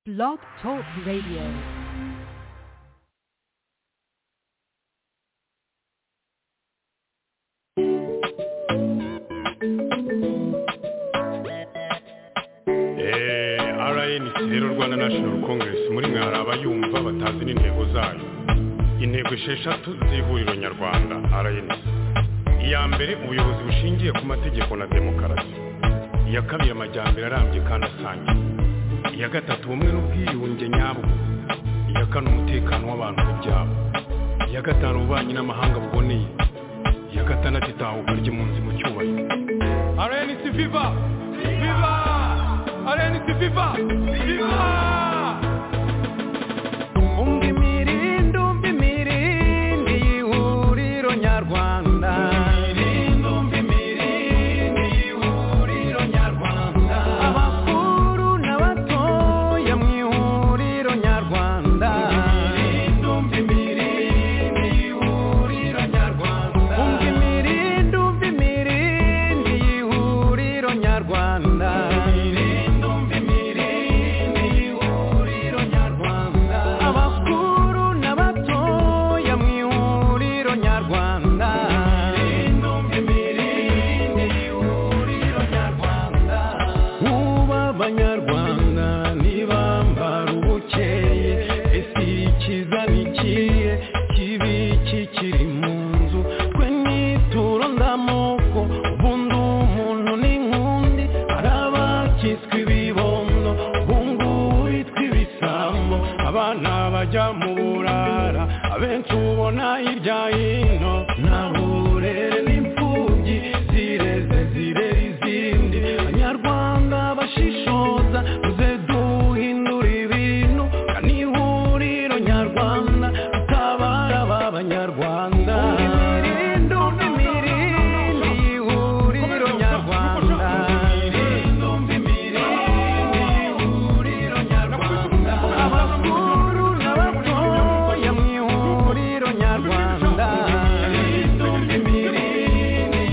Blog Talk Radio. rnc rero rwanda national congress muri mwe hari abayumva batazi n'intego zayo intego esheshatu z'ihuriro nyarwanda rnc iya mbere ubuyobozi bushingiye ku mategeko na demokarasi iya kabiri amajyambere arambye kandi asangiye iya gatatu ubumwe n'ubwiyunge nyabwo iya kane umutekano w'abantu n'ibyabo iya gatanu ububanyi n'amahanga buboneye iya gatandatu itahuka ry'impunzi mu cyubahiro rnc viva viva rnc viva viva umva imirindi umva imirindi y'ihuriro nyarwanda abakuru n'abatoya mu ihuriro nyarwanda umva imirindi umva imirindi y'ihuriro nyarwanda abakuru n'abatoya mu ihuriro nyarwanda Uba abanyarwanda ntibambara ubukeye ese ikiza ni ikihe kibi kikiri mu nzu twe nituro ndamoko ubundi umuntu ni nkundi hari abakiswe ibibondo ubungubu bitwa ibisambo abana bajya mu burara abenshi ubona hirya hino nta burere n'imfubyi zireze zirera izindi banyarwanda bashishoza muze duhindura ibintu kandi ihuriro nyarwanda ritabara ba banyarwanda imirindi umva imirindi y'ihuriro nyarwanda abakuru n'abatoya mu ihuriro nyarwanda umva imirindi umva imirindi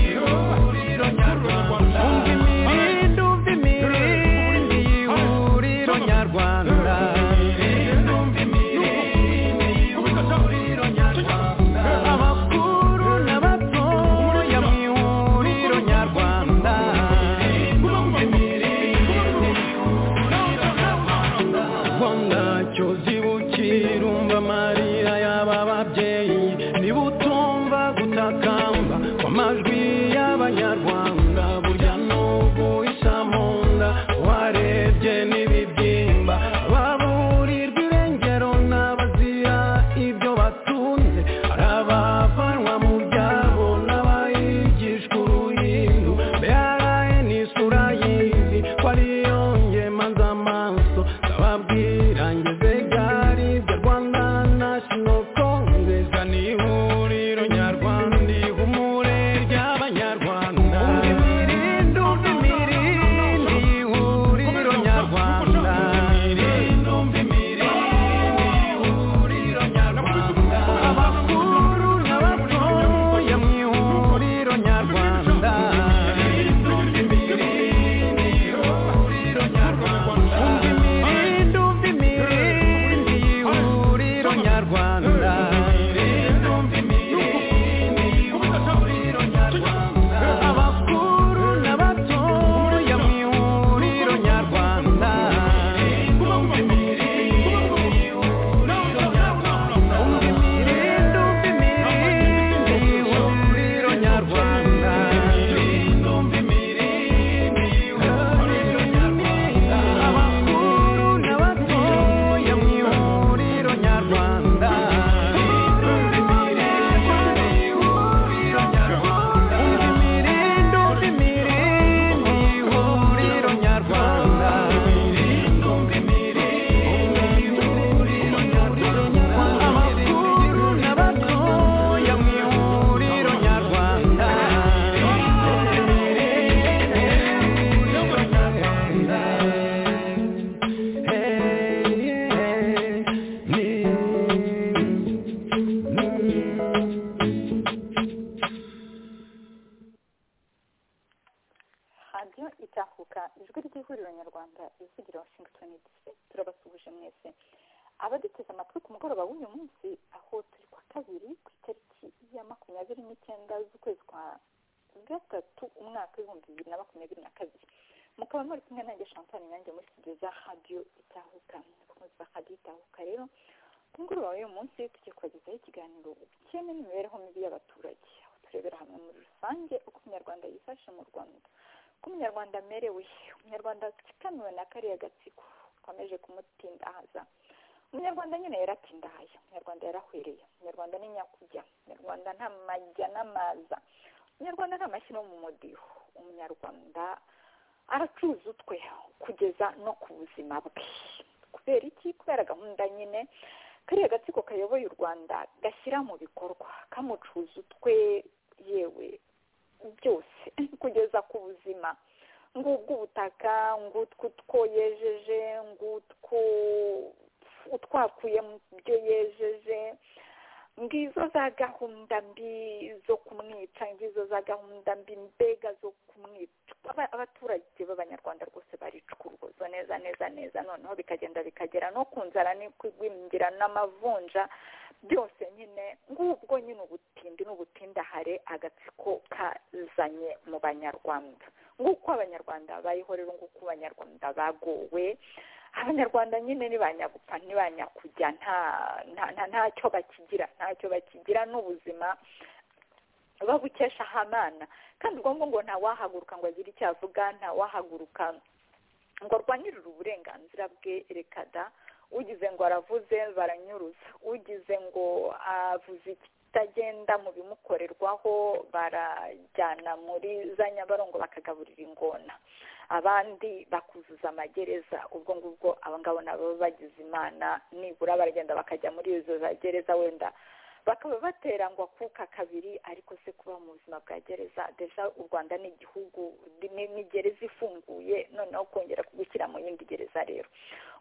y'ihuriro nyarwanda abakuru n'abatoya mu ihuriro nyarwanda rwanda cyozi bukira umva amarira y'aba babyeyi niba utumva gutakamba kw'amajwi y'abanyarwanda burya n'ubu isa mu nda warebye n'ibibyimba baburirwa irengero n'abazira ibyo batunze hari abavanwa mu byabo n'abayigishwa uruhindu mbere ni isura y'izi ko ariyo ngema z'amaso ndababwira ngeze gari bya rwanda national congress ni ihuriro nyarwanda ihumure ry'abanyarwanda imirindi umva imirindi ihuriro nyarwanda imirindi umva imirindi ihuriro nyarwanda abakuru n'abatoya mu ihuriro nyarwanda umva imirindi umva imirindi mugisha mwese abaduteze amatwi ku mugoroba w'uyu munsi aho turi kwa kabiri ku itariki ya makumyabiri n'icyenda z'ukwezi kwa gatatu umwaka w'ibihumbi bibiri na makumyabiri na kabiri mukaba muri kumwe nanjye champagne nanjye muri studio za radio itahuka abakunzi ba radio itahuka rero ku mugoroba w'uyu munsi tugiye kubagezaho ikiganiro ubukene n'imibereho mibi y'abaturage aho turebera hamwe muri rusange uko umunyarwanda yifashe mu rwanda uko umunyarwanda amerewe umunyarwanda atsikamiwe na kariya gatsiko gakomeje kumutindahaza umunyarwanda nyine yaratindahaye umunyarwanda yarahwereye umunyarwanda ni nyakujya umunyarwanda nta majya n'amaza umunyarwanda nta mashyi no mu mudiho umunyarwanda aracuruza utwe kugeza no ku buzima bwe kubera iki kubera gahunda nyine kariya gatsiko kayoboye u rwanda gashyira mu bikorwa kamucuza utwe yewe byose kugeza ku buzima ngubwo ubutaka ngutwo utwo yejeje ngutwo utwakuye mu byo yejeje ngizo za gahunda mbi zo kumwica ngizo za gahunda mbi mbega zo kumwica abaturage b'abanyarwanda rwose baricuruzwa neza neza neza noneho bikagenda bikagera no ku nzara n'igwingira n'amavunja byose nyine ngubwo nyine ubutindi n'ubutindahare agatsiko kazanye mu banyarwanda nguko abanyarwanda bayihorera nguko abanyarwanda bagowe abanyarwanda nyine ni ba nyagupfa ni ba nyakujya ntacyo bakigira ntacyo bakigira n'ubuzima babukesha ahamana kandi ubwo ngubwo ntawahaguruka ngo agire icyo avuga ntawahaguruka ngo arwanirire uburenganzira bwe rekada ugize ngo aravuze baranyuruza ugize ngo avuze ikitagenda mu bimukorerwaho barajyana muri za nyabarongo bakagaburira ingona abandi bakuzuza amagereza ubwo ngubwo abangabo nabo bagize imana nibura baragenda bakajya muri izo za gereza wenda bakaba baterangwa kuka kabiri ariko se kuba mu buzima bwa gereza deja u rwanda ni igihugu ni gereza ifunguye noneho kongera kugushyira mu yindi gereza rero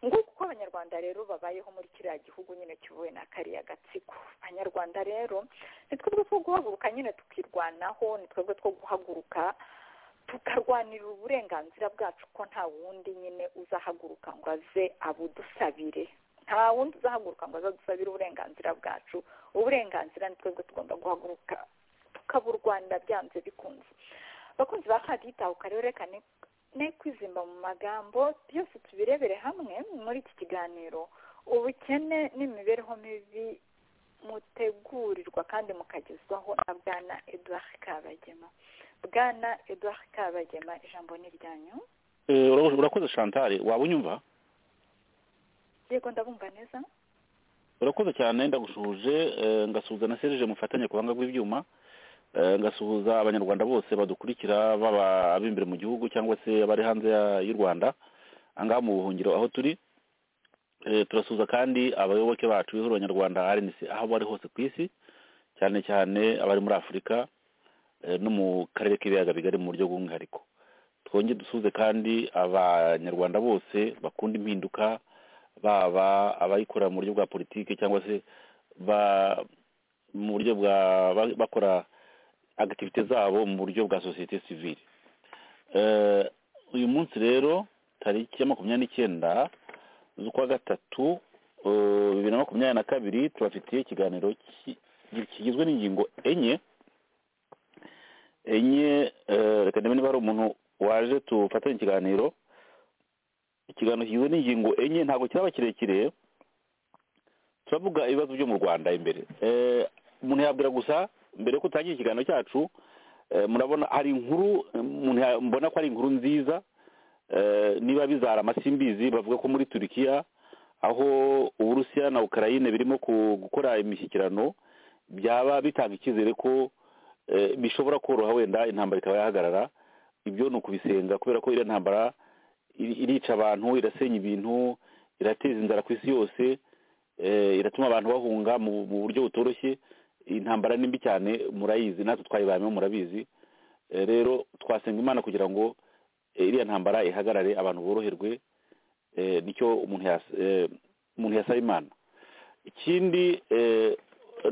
nguko uko abanyarwanda rero babayeho muri kiriya gihugu nyine kivuye na kariya gatsiko abanyarwanda rero ni twebwe two guhaguruka nyine tukirwanaho ni twebwe two guhaguruka tukarwanirira uburenganzira bwacu ko nta wundi nyine uzahaguruka ngo aze abudusabire nta wundi uzahaguruka ngo aze adusabire uburenganzira bwacu uburenganzira ni twebwe tugomba guhaguruka tukaburwanira byanze bikunze abakunzi ba kadi itahuka rero reka ne kwizimba mu magambo byose tubirebere hamwe muri iki kiganiro ubukene n'imibereho mibi mutegurirwa kandi mukagezwaho na bwana eduard kabagema bwana eduard kabagema ijambo ni iryanyu urakoze shantari waba unyumva yego ndabumva neza urakoze cyane ndagushuje ngasuhuza na serije mufatanye ku buhanga bw'ibyuma ngasuhuza abanyarwanda bose badukurikira baba ab'imbere mu gihugu cyangwa se abari hanze y'u rwanda ahangaha mu buhungiro aho turi turasuza kandi abayoboke bacu b'ihuriro nyarwanda rnc aho bari hose ku isi cyane cyane abari muri afurika no mu karere k'ibiyaga bigari mu buryo bw'umwihariko twongere dusuze kandi abanyarwanda bose bakunda impinduka baba abayikora mu buryo bwa politiki cyangwa se mu buryo bwa bakora agitivite zabo mu buryo bwa sosiyete sivire uyu munsi rero tariki ya makumyabiri n'icyenda z'ukwa gatatu bibiri na makumyabiri na kabiri tubafitiye ikiganiro kigizwe n'ingingo enye enye reka ndebe niba hari umuntu waje tufatanye ikiganiro ikiganiro kigizwe n'ingingo enye ntabwo kiraba kirekire turavuga ibibazo byo mu rwanda imbere umuntu yabwira gusa mbere yo gutangira ikiganiro cyacu murabona hari inkuru mbona ko ari inkuru nziza niba bizara amasimbizi bavuga ko muri turikiya aho uburusiya na ukraine birimo gukora imishyikirano byaba bitanga icyizere ko bishobora koroha wenda intambara ikaba yahagarara ibyo ni ukubisenga kubera ko iriya ntambara irica abantu irasenya ibintu irateza inzara ku isi yose iratuma abantu bahunga mu buryo butoroshye intambara ni mbi cyane murayizi natwe twayibayemo murabizi rero twasenga imana kugira ngo iriya ntambara ihagarare abantu boroherwe nicyo umuntu yasaba imana ikindi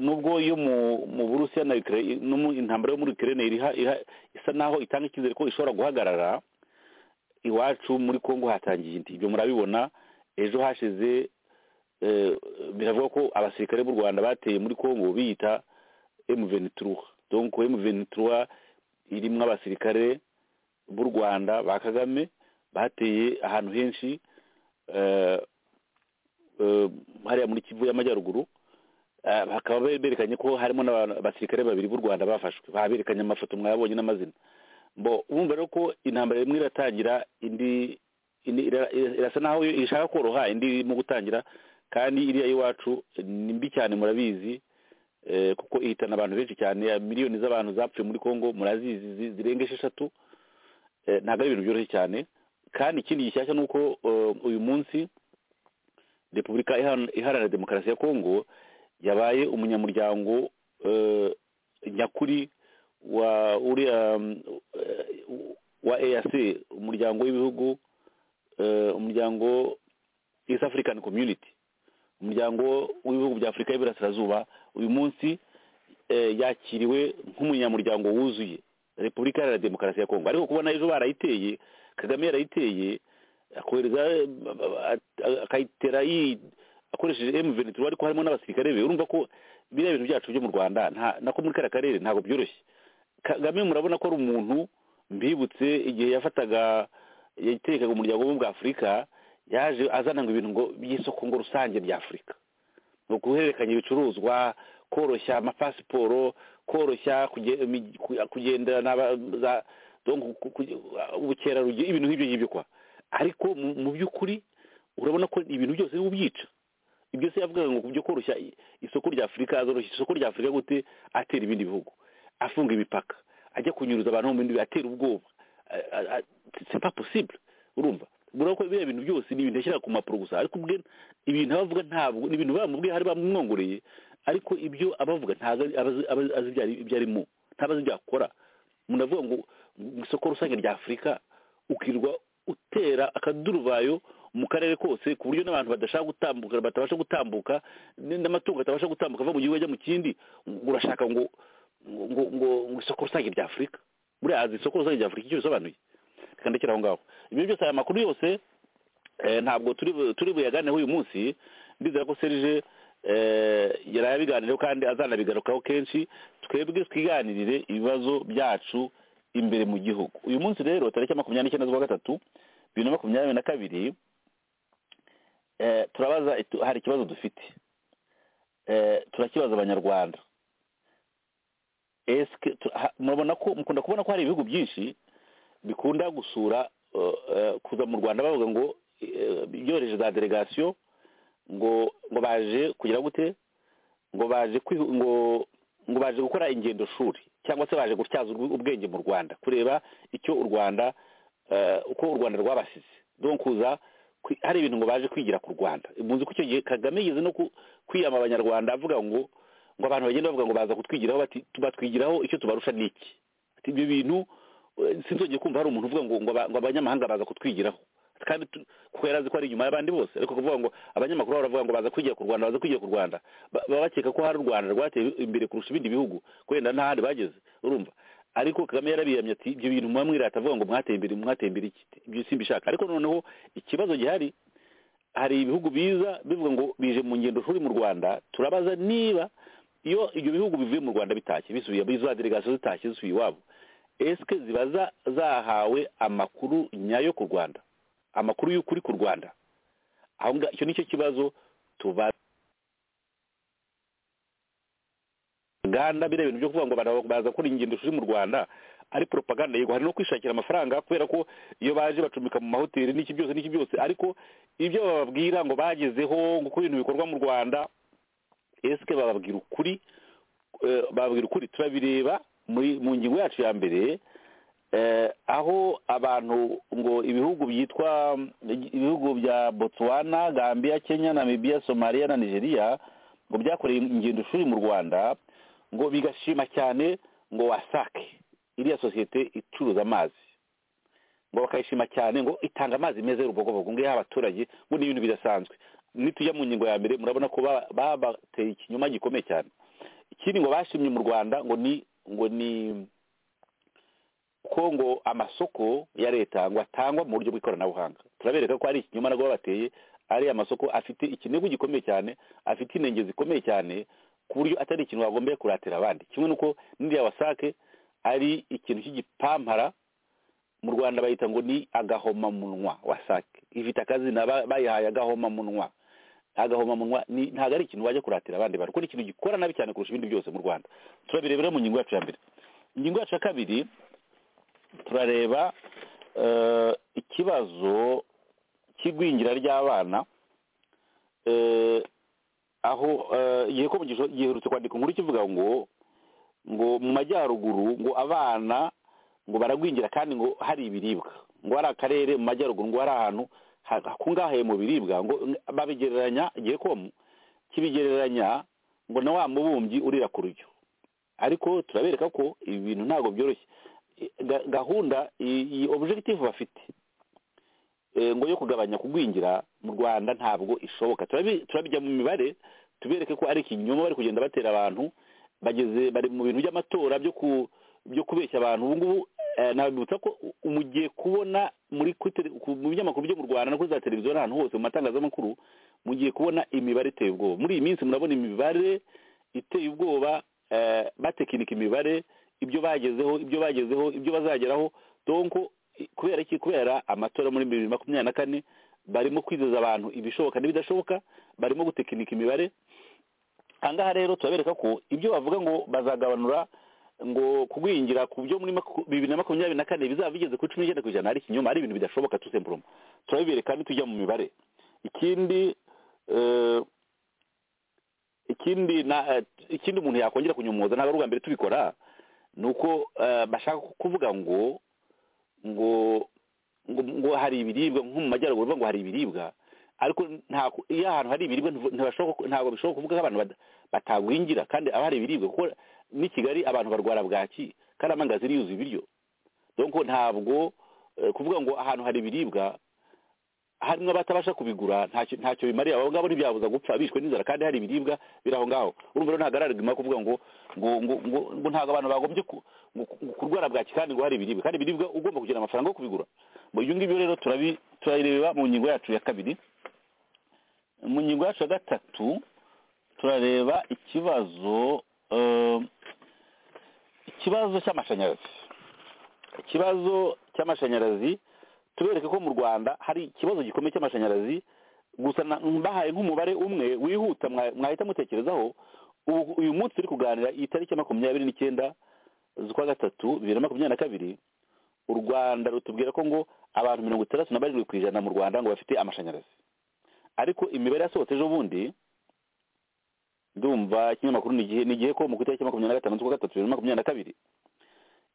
nubwo iyo mu burusiya intambara yo muri ukraine isa naho itanga icyizere ko ishobora guhagarara iwacu muri congo hatangiye indi ibyo murabibona ejo hashize eh, biravuga ko abasirikare b'u rwanda bateye muri congo biyita emuvenituruha donc emuvenituruha irimo abasirikare b'u rwanda ba kagame bateye ahantu henshi eh, eh, hariya muri kivu y'amajyaruguru Eh, bakaba berekanye ko harimo n'abasirikare babiri b'u rwanda bafashwe baberekanye amafoto mwabonye n'amazina bo urumva rero ko intambara imwe iratangira indi indi ira- ira- irasa naho ishaka koroha indi irimo gutangira kandi iriya y'iwacu ni mbi cyane murabizi eh, kuko ihitana abantu benshi cyane ya miliyoni z'abantu zapfuye muri congo murazizi zi- zirenga esheshatu Eh, ntabwo ari ibintu byoroshye cyane kandi ikindi gishyashya ni uko eh, uyu munsi repubulika Iharan- iharanira demokarasi ya congo yabaye umunyamuryango eh, nyakuri wa uriya mm, eh, wa EAC umuryango w'ibihugu eh, umuryango East African Community umuryango w'ibihugu bya Afurika y'Iburasirazuba uyu munsi eh, yakiriwe nk'umunyamuryango wuzuye Repubulika Iharanira Demokarasi ya Kongo ariko kubona ejo barayiteye Kagame yarayiteye akohereza eh, a- akayitera yi- akoresheje m ventura ariko harimo n'abasirikare be urumva ko biriya bintu byacu byo mu rwanda nta- nako muri kariya karere ntabwo byoroshye kagame murabona ko ari umuntu mbibutse igihe yafataga yatekaga umuryango w'ubumwe bwa afurika yaje azana ngo ibintu ngo by'isoko ngo rusange bya afurika ni uguhererekanya ibicuruzwa koroshya amapasiporo koroshya kuge- imi- ku- kugendana n'aba- za- donc ku- ku- ubukerarugendo ibintu nk'ibyo ngibyo kwa ariko mu- mu by'ukuri urabona ko ibintu byose bibubyica ibyo se yavugaga ngo byo koroshya i- isoko rya afurika azoroshya isoko rya afurika gute atera ibindi bihugu afunga imipaka ajya kunyuruza abantu mu bindi bihugu, atera ubwoba A- a- a- c'est pas possible urumva murabona ko biriya bintu byose ni ibintu yashyiraga ku mpapuro gusa ariko ubwe ibintu aba avuga ntabwo ni ibintu bamubwiye hari bamwongoreye ariko ibyo aba avuga ntabwo ari- aba azi- aba azi ibyo ari- ibyo arimo ntabwo azi ibyo akora umuntu avuga ngo mu isoko rusange rya afurika ukirwa utera akaduruvayo mu karere kose ku buryo n'abantu badashaka gutambuka batabasha gutambuka n- n'amatungo atabasha gutambuka ava mu gihugu ajya mu kindi ngo urashaka ngo ngo ngo ngo isoko rusange rya afurika buriya azi isoko rusange rya afurika icyo bisobanuye reka ndekere aho ngaho ibyo byose aya makuru yose eh, ntabwo turi bu- turi buyaganeho uyu munsi ndizera ko serge eh, yarayabiganireho kandi azanabigarukaho kenshi twebwe twiganirire ibibazo byacu imbere mu gihugu uyu munsi rero tariki makumyabiri n'icyenda z'ukwa gatatu bibiri na makumyabiri na kabiri eh, turabaza itu- hari ikibazo dufite Eh, turakibaza abanyarwanda eske tu- ha- murabona ko mukunda kubona ko hari ibihugu byinshi bikunda gusura eh, eh, kuza mu rwanda bavuga ngo eh, byohereje za delegasiyo ngo ngo baje kugira gute ngo baje kwihu- ngo ngo baje gukora ingendo shuri cyangwa se baje gutyaza ubw- ubwenge mu rwanda kureba icyo u rwanda eh, uko u rwanda rwabasize donc kuza kwi- hari ibintu ngo baje kwigira ku rwanda muzi ko icyo gihe kagame yigeze no ku- kwiyama abanyarwanda avuga ngo ngo abantu bagenda bavuga ngo baza kutwigiraho bati batwigiraho icyo tubarusha ni iki ati ibyo bintu eh, sinzongeye kumva hari umuntu uvuga ngo ngo aba- ngo abanyamahanga baza kutwigiraho kandi tu- kuko yari azi ko ari inyuma y'abandi bose ariko kuvuga ngo abanyamakuru baravuga ngo baza kwigira ku rwanda baza kwigira ku rwanda ba- baba bakeka ko hari u rwanda rwateye imbere kurusha ibindi bihugu kubera ntahandi bageze urumva ariko kagame yarabiyamye ati ibyo bintu muba mwirata avuga ngo mwateye imbere mwateye imbere iki ibyo simbishaka ariko noneho ikibazo gihari hari ibihugu biza bivuga ngo bije mu ngendo shuri mu rwanda turabaza niba iyo ibyo bihugu bivuye mu rwanda bitashye bisubiye za delegasiyo zitashye zisubiye iwabo esike ziba za- zahawe amakuru nyayo ku rwanda amakuru y'ukuri ku rwanda aho ngaho icyo nicyo kibazo tuba uganda biriya bintu byo kuvuga ngo abantu baza gukora ingendo shuri mu rwanda ari propaganda yego hari no kwishakira amafaranga kubera ko iyo baje bacumbika mu mahoteli n'iki byose n'iki byose ariko ibyo bababwira ngo bagezeho ngo uko ibintu bikorwa mu rwanda esike bababwira ukuri eh, bababwira ukuri turabireba muri- mu ngingo yacu ya mbere eh, aho abantu ngo ibihugu byitwa ibihugu bya botswana gambia kenya namibia somaliya na nigeria ngo byakoreye ingendo shuri mu rwanda ngo bigashima cyane ngo wasake iriya sosiyete icuruza amazi ngo bakayishima cyane ngo itanga amazi meza y'urubogobogo ngo iyaha abaturage ngo ni ibintu bidasanzwe nitujya mu ngingo ya mbere murabona ko ba- babateye ikinyoma gikomeye cyane ikindi ngo bashimye mu rwanda ngo ni ngo ni ko ngo amasoko ya leta ngo atangwa mu buryo bw'ikoranabuhanga turabereka ko ari ikinyoma nabwo babateye ariya masoko afite ikinigo gikomeye cyane afite inenge zikomeye cyane ku buryo atari ikintu wagombye kuratira abandi kimwe n'uko n'iriya wasake ari ikintu cy'igipampara mu rwanda bayita ngo ni agahomamunwa wasake ifite akazina ba- bayihaye agahomamunwa agahomamunwa ni- ntabwo ari ikintu wajya kuratira abandi bantu kuko ni ikintu gikora nabi cyane kurusha ibindi byose mu rwanda turabirebera mu ngingo yacu ya mbere ingingo yacu ya kabiri turareba eh, ikibazo cy'igwingira ry'abana eh, aho eh, igihe ko mugisho giherutse kwandika inkuru kivuga ngo ngo mu majyaruguru ngo abana ngo baragwingira kandi ngo hari ibiribwa ngo hari akarere mu majyaruguru ngo hari ahantu ha- hakungahaye mu biribwa ngo babigereranya igihekomu kibigereranya ngo na wa mubumbyi urira ku rujyo ariko turabereka ko ibi bintu ntabwo byoroshye I- ga- gahunda i- iyi objective bafite eh, ngo yo kugabanya kugwingira mu rwanda ntabwo ishoboka turabi- turabijya mu mibare tubereke ko ari ikinyoma bari kugenda batera abantu bageze bari mu bintu by'amatora byo ku byo kubeshya abantu ubu ngubu eh, nabibutsa ko u- mugiye kubona muri kuri tele- ku- mu binyamakuru byo mu rwanda no kuri za televiziyo n'ahantu hose mu matangazamakuru mugiye kubona imibare iteye ubwoba muri iyi minsi murabona imibare iteye ubwoba eh, batekinika imibare ibyo bagezeho ibyo bagezeho ibyo bazageraho donko i- kubera iki kubera amatora muri bibiri na makumyabiri na kane barimo kwizeza abantu ibishoboka n'ibidashoboka barimo gutekinika imibare ahangaha rero turabereka ko ibyo bavuga ngo bazagabanura ngo kugwingira ku byo muri maku- bibiri na makumyabiri na kane bizaba bigeze kuri cumi n'icyenda ku ijana ari ikinyoma ari ibintu bidashoboka tusempuroma turabibereka nitujya mu mibare ikindi eh, ikindi na eh, ikindi umuntu yakongera kunyomoza ntabwo ari ubwa mbere tubikora ni uko eh, bashaka kuvuga ngo ngo ngo, ngo hari ibiribwa nko mu majyaruguru bavuga ngo hari ibiribwa ariko nta ku- iyo ahantu hari ibiribwa ntivu- ntibashobora ku- ntabwo bishobora kuvuga ko abantu bada- batagwingira kandi aba hari ibiribwa kuko n'i kigali abantu barwara bwaki kandi amangazi yuzuye ibiryo donko ntabwo eh, kuvuga ngo ahantu hari ibiribwa harimo abatabasha kubigura ntacyo ntacyo bimariye abo ngabo ntibyabuza gupfa bishwe n'inzara kandi hari ibiribwa biri aho ngaho urumva rero ntabwo ari arigima kuvuga ngo ngo ngo ngo, ngo ntabwo abantu bagombye ku- ngo- ngo kurwara bwaki kandi ngo hari ibiribwa kandi ibiribwa ugomba kugira amafaranga yo kubigura ngo ibyo ngibyo rero turabi turabireba mu ngingo yacu ya kabiri mu ngingo yacu ya gatatu turareba ikibazo eh, ikibazo cy'amashanyarazi ikibazo cy'amashanyarazi tubereke ko mu rwanda hari ikibazo gikomeye cy'amashanyarazi gusa na- mbahaye nk'umubare umwe wihuta mwa- mwahita mutekerezaho ubu uyu munsi turi kuganira iyi tariki ya makumyabiri n'icyenda z'ukwa gatatu bibiri na makumyabiri na kabiri u rwanda rutubwira ko ngo abantu mirongo itandatu na barindwi ku ijana mu rwanda ngo bafite amashanyarazi ariko imibare yasohotse ejo bundi ndumva ikinyamakuru ni igihe ni igihe ko mu itariki ya makumyabiri na gatanu z'ukwa gatatu bibiri na makumyabiri na kabiri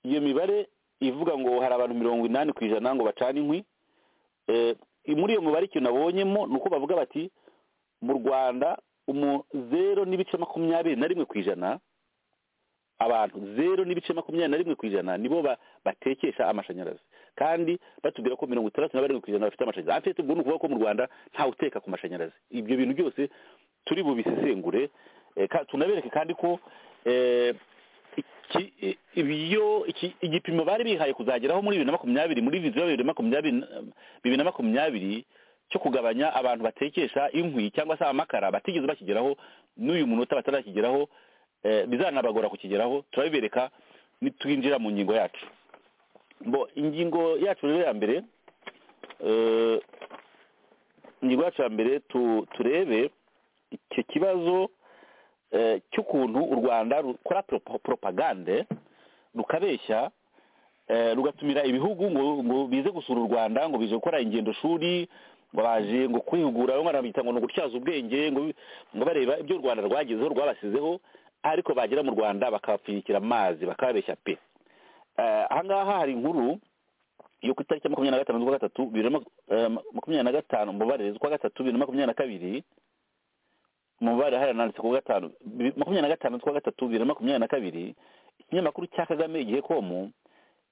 iyo mibare ivuga ngo hari abantu mirongo inani ku ijana ngo bacane inkwi Eh, muri iyo mibare ikintu nabonyemo ni uko bavuga bati mu rwanda umu zero n'ibice makumyabiri na rimwe ku ijana abantu zero n'ibice makumyabiri na rimwe ku ijana nibo ba- batekesha amashanyarazi kandi batubwira ko mirongo itandatu na barindwi ku ijana bafite amashanyarazi hafi tubwo ni ukuvuga ko mu rwanda ntawe uteka ku mashanyarazi ibyo bintu byose turi bubisesengure eh, ka- tunabereke kandi ko eh, iki- i- ibyo iki- igipimo bari bihaye kuzageraho muri bibiri na makumyabiri muri viziyo ya bibiri na makumyabiri na- bibiri na makumyabiri cyo kugabanya abantu batekesha inkwi cyangwa se amakara batigeze bakigeraho n'uyu munota batarakigeraho eh, bizanabagora kukigeraho turabibereka nitwinjira mu ngingo yacu bo ingingo yacu rero ya mbere eh, ingingo yacu ya mbere tu- turebe icyo kibazo eh, cy'ukuntu u rwanda rukora propo- propagande rukabeshya eh, rugatumira ibihugu ngo ngo bize gusura u rwanda ngo bize gukora ingendo shuri ngo baje ngo kwihugura bamwe barabita ngo ni ugutyaza ubwenge ngo ngo bareba ibyo u rwanda rwagezeho rwabasizeho ariko bagera mu rwanda bakabapfunyikira amazi bakababeshya pe Eh, ahangaha hari inkuru yo ku itariki ya makumyabiri na gatanu z'ukwa gatatu bibiri na mak- eh, makumyabiri na gatanu mubarire z'ukwa gatatu bibiri na makumyabiri na kabiri umubare hariya nanditse ku gatanu bi- makumyabiri na gatanu z'ukwa gatatu bibiri na makumyabiri na kabiri ikinyamakuru cya kagame igihe komu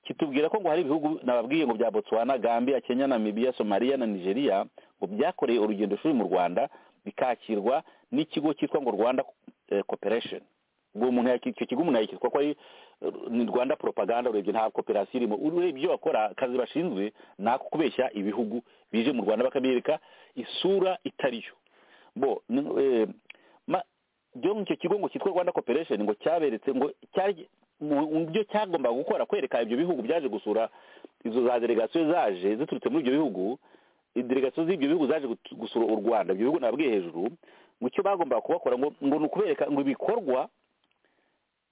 kitubwira ko ngo hari ibihugu nababwiye ngo bya botswana gambia kenya namibia somaliya na nigeria ngo byakoreye urugendo shuri mu rwanda bikakirwa n'ikigo cyitwa ngo rwanda eh, corporation ubwo umuntu yaki- icyo kigo umuntu yakitwa ko ari ni rwanda poropaganda urebye nta koperasiyo irimo urebye ibyo bakora akazi bashinzwe ni ako kubeshya ibihugu bije mu rwanda bakabereka isura itariyo bo ni- eh, ma- byo icyo kigo ngo cyitwa rwanda koperesheni ngo cyaberetse ngo cyari mu- mu byo cyagombaga gukora kwereka ibyo bihugu byaje gusura izo za delegasiyo zaje ziturutse muri ibyo bihugu delegasiyo z'ibyo bihugu zaje gutu- gusura u rwanda ibyo bihugu nabwiye hejuru mu cyo bagombaga kubakora ngo ngo ni ukubereka ngo ibikorwa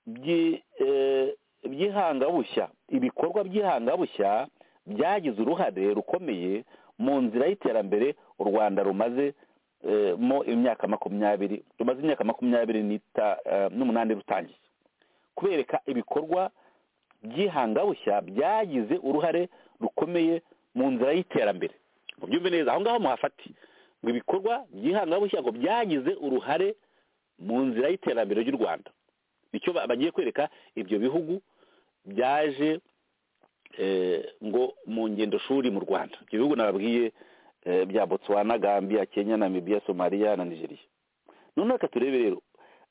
byi- eh, by'ihangabushya ibikorwa by'ihangabushya byagize uruhare rukomeye mu nzira y'iterambere u rwanda rumaze eh, mo imyaka makumyabiri rumaze imyaka makumyabiri n'ita- eh, n'umunani rutangiye kubereka ibikorwa by'ihangabushya byagize uruhare rukomeye mu nzira y'iterambere ngo byumve neza aho ngaho muhafate ngo ibikorwa by'ihangabushya ngo byagize uruhare mu nzira y'iterambere ry'u rwanda icyo ba- bagiye kwereka ibyo bihugu byaje eh, ngo mu ngendo shuri mu rwanda ibyo bihugu nababwiye eh, bya botswana gambia kenya namibia somaliya na nigeria none reka turebe rero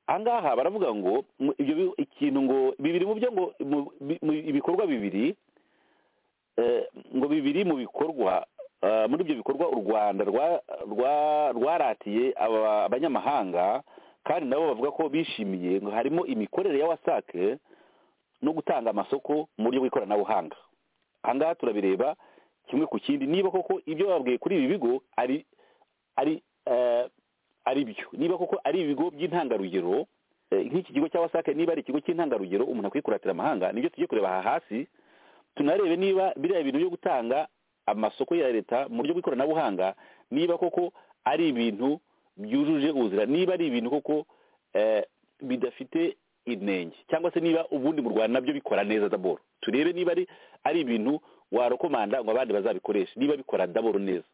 aha ngaha baravuga ngo mu- ibyo bi- ikintu ngo bibiri mu byo ngo mu- bi- mu- ibikorwa bibiri eh, ngo bibiri mu bikorwa eh, muri ibyo bikorwa u rwanda rwa- rwa- rwaratiye aba- abanyamahanga kandi nabo bavuga ko bishimiye ngo harimo imikorere ya wasake no gutanga amasoko mu buryo bw'ikoranabuhanga aha ngaha turabireba kimwe ku kindi niba koko ibyo babwiye kuri ibi bigo ari ari eh, ari byo niba koko ari ibigo by'intangarugero eh, nk'iki kigo cya wasake niba ari ikigo cy'intangarugero umuntu akwiye kuratira amahanga nibyo tujye kureba aha hasi tunarebe niba biriya bintu byo gutanga amasoko ya leta mu buryo bw'ikoranabuhanga niba koko ari ibintu byujuje ubuzira niba ari ibintu koko eh, bidafite inenge cyangwa se niba ubundi mu rwanda nabyo bikora neza daboro turebe niba ari ari ibintu warokomanda ngo abandi bazabikoreshe niba bikora daboro neza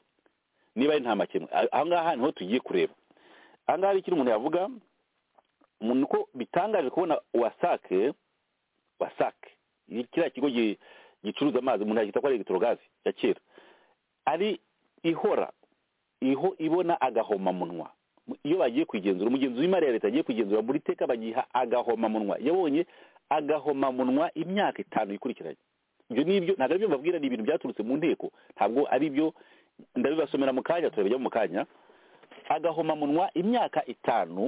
niba ari nta makemwa Ah, aha ngaha niho tugiye kureba aha ngaha hari ikintu umuntu yavuga umuntu ko bitangaje kubona wasake wasake ni kiriya kigo gi- gicuruza amazi umuntu yakita ko ari egitorogasi ya kera ari ihora iho ibona agahomamunwa iyo bagiye kwigenzura umugenzuzi w'imari ya leta agiye kwigenzura muri teka bagiha agahomamunwa yabonye agahomamunwa imyaka itanu ikurikiranye ibyo ni ibyo ntabwo ari byo mbabwira ni ibintu byaturutse mu nteko ntabwo ari byo ndabibasomera mu kanya turabijya mu kanya agahomamunwa imyaka itanu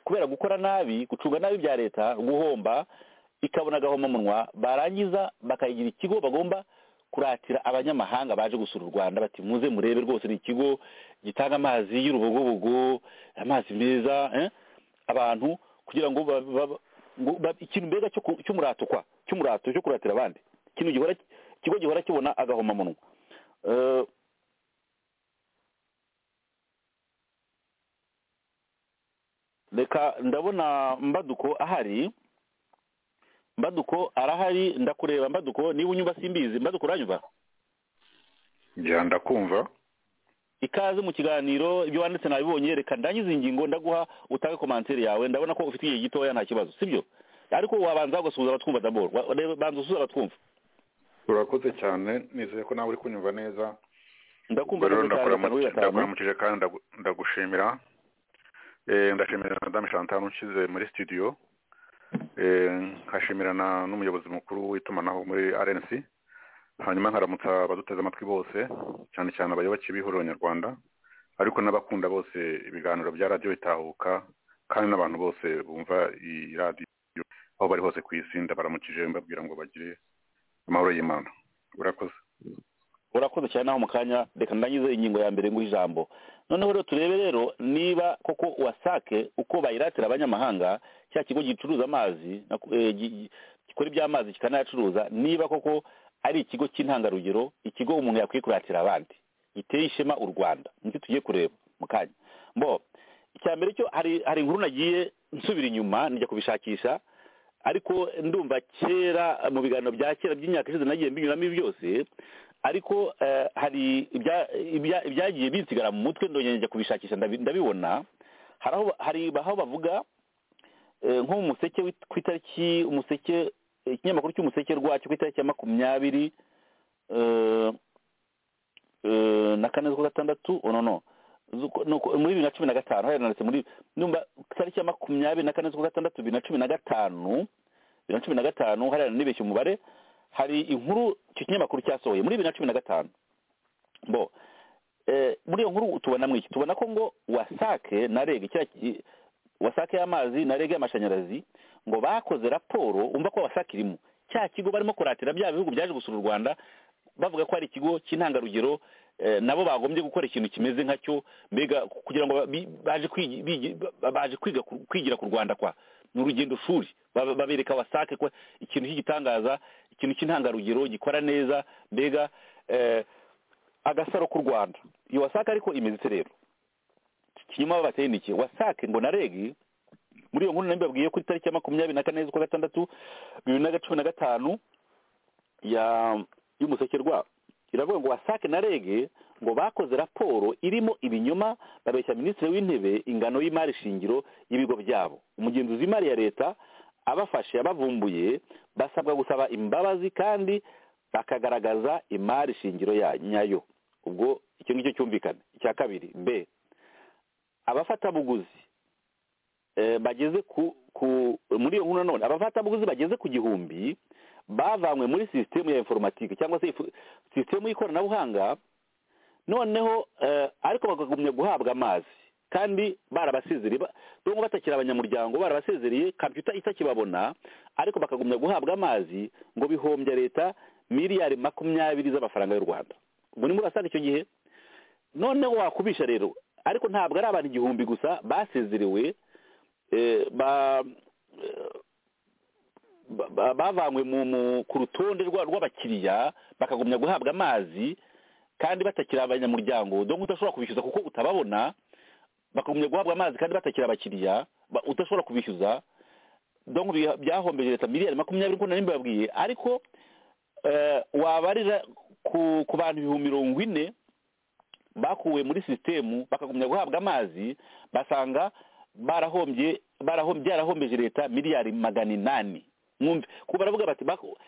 kubera gukora nabi gucunga nabi bya leta guhomba ikabona agahomamunwa barangiza bakayigira ikigo bagomba kuratira abanyamahanga baje gusura u rwanda bati muze murebe rwose ni ikigo gitanga amazi y'urubogobogo amazi meza eh, abantu kugira ngo ba- ba- ngo ba- ikintu mbega cyo ku- cy'umurato kwa cy'umurato cyo kuratira abandi ikintu gihora ikigo gihora kibona agahomamunwa Eh, reka ndabona mbaduko ahari mbaduko arahari ndakureba mbaduko niba unyumva simbizi mbaduko uranyumva njya ndakumva ikaze mu kiganiro ibyo wanditse nabibonye reka ndangize ingingo ndaguha utange komantere yawe ndabona ko ufite igihe gitoya nta kibazo sibyo ariko wabanza ugasuhuza abatwumva daboro Wa- wa- banza usuhuze abatwumva urakoze cyane nizeye ko nawe uri kunyumva neza ndakumva rero kabiri kane gatanu ndakora mu- gatanu ndakuramukije kandi ndagu- ndagushimira Eh, ndashimira madamu chantal unshyize muri studio Eh, nkashimira na- n'umuyobozi mukuru w'itumanaho muri rnc hanyuma nkaramutsa abaduteze amatwi bose cyane cyane abayoboke b'ihuriro nyarwanda ariko n'abakunda bose ibiganiro bya radiyo bitahuka kandi n'abantu bose bumva iyi radiyo aho bari hose ku isi ndabaramukije mbabwira ngo bagire amahoro y'imana urakoze urakoze cyane naho mu kanya reka ndangize ingingo ya mbere nguhe ijambo noneho rero turebe rero niba koko wasake uko bayiratira abanyamahanga cya kigo gicuruza amazi na- eh, gi- gi- gikora iby'amazi kikanayacuruza niba koko ari ikigo cy'intangarugero ikigo umuntu yakwiye kuratira abandi giteye ishema u rwanda nicyo tugiye kureba mu kanya mbo icya mbere cyo hari hari inkuru nagiye nsubira inyuma njya kubishakisha ariko ndumva kera mu biganiro bya kera by'imyaka ishize nagiye mbinyuramo ibi byose ariko eh, hari ibya- ibya- ibyagiye binsigara mu mutwe ndongera njya kubishakisha ndabi- ndabibona hari aho hari aho bavuga eh, nko mu museke wit- ku itariki umuseke eh, ikinyamakuru cy'umuseke rwacyo ku itariki ya makumyabiri eh, eh, na kane z'ukwa gatandatu oh, no no Z'uko- nuko- muri bibiri na cumi na gatanu hariya nanditse muri numva ku itariki ya makumyabiri na kane z'ukwa gatandatu bibiri na cumi na gatanu bibiri na cumi na gatanu hariya nibeshye umubare hari inkuru icyo kinyamakuru cyasohoye muri bibiri na cumi na gatanu bo eh, muri iyo nkuru tubona mu iki tubona ko ngo wasake na rege cya ki- wasake y'amazi na rege y'amashanyarazi ngo bakoze raporo umva ko wasake irimo cya kigo barimo kuratira bya bihugu byaje gusura u rwanda bavuga ko hari ikigo cy'intangarugero eh, nabo bagombye gukora ikintu kimeze nkacyo mbega kugira ngo ba- bi- baje kwigi- bigi- ba- baje kwiga ku- kwigira ku rwanda kwa ni urugendo shuri Ba- babereka wasake ko ikintu cy'igitangaza ikintu cy'intangarugero gikora neza mbega eh, agasaro k'u rwanda iyo wasake ariko imeze ite rero kinyuma bateye ni iki wasake ngo na regi muri iyo nkuru nari mbabwiye ko itariki ya makumyabiri na kane z'ukwa gatandatu bibiri na cumi na gatanu ya y'umusekerwa iravuga ngo wasake na rege ngo bakoze raporo irimo ibinyoma babeshya minisitiri w'intebe ingano y'imari shingiro y'ibigo byabo umugenzuzi w'imari ya leta abafashe abavumbuye basabwa gusaba imbabazi kandi bakagaragaza imari shingiro ya- nyayo ubwo icyo ngicyo cyumvikana icya kabiri b abafatabuguzi eh, bageze ku ku muri iyo nkuru nanone abafatabuguzi bageze ku gihumbi bavanywe muri sisitemu ya informatike cyangwa se ifu- sisitemu y'ikoranabuhanga noneho eh, ariko bakagumya guhabwa amazi kandi barabasezereye ba- dore ngo batakiri abanyamuryango barabasezereye kompiyuta itakibabona ariko bakagumya guhabwa amazi ngo bihombya leta miliyari makumyabiri z'amafaranga y'u rwanda ubwo ni muri asanga icyo gihe noneho wakubisha rero ariko ntabwo ari abantu igihumbi gusa basezerewe eh, ba eh, ba- ba- bavanywe mu- mu- ku rutonde rwa- rw'abakiriya bakagumya guhabwa amazi kandi batakiri abanyamuryango dore udashobora kubishyuza kuko utababona bakagumya guhabwa amazi kandi batakiri abakiriya ba- udashobora kubishyuza dore byahombeje leta miliyari makumyabiri nk'uko nari mbibabwiye ariko eh, wabarira ku ku bantu ibihumbi mirongo ine bakuwe muri sisitemu bakagumya guhabwa amazi basanga barahombye barahom- byarahombeje leta miliyari magana inani mwumve kuko baravuga bati bako-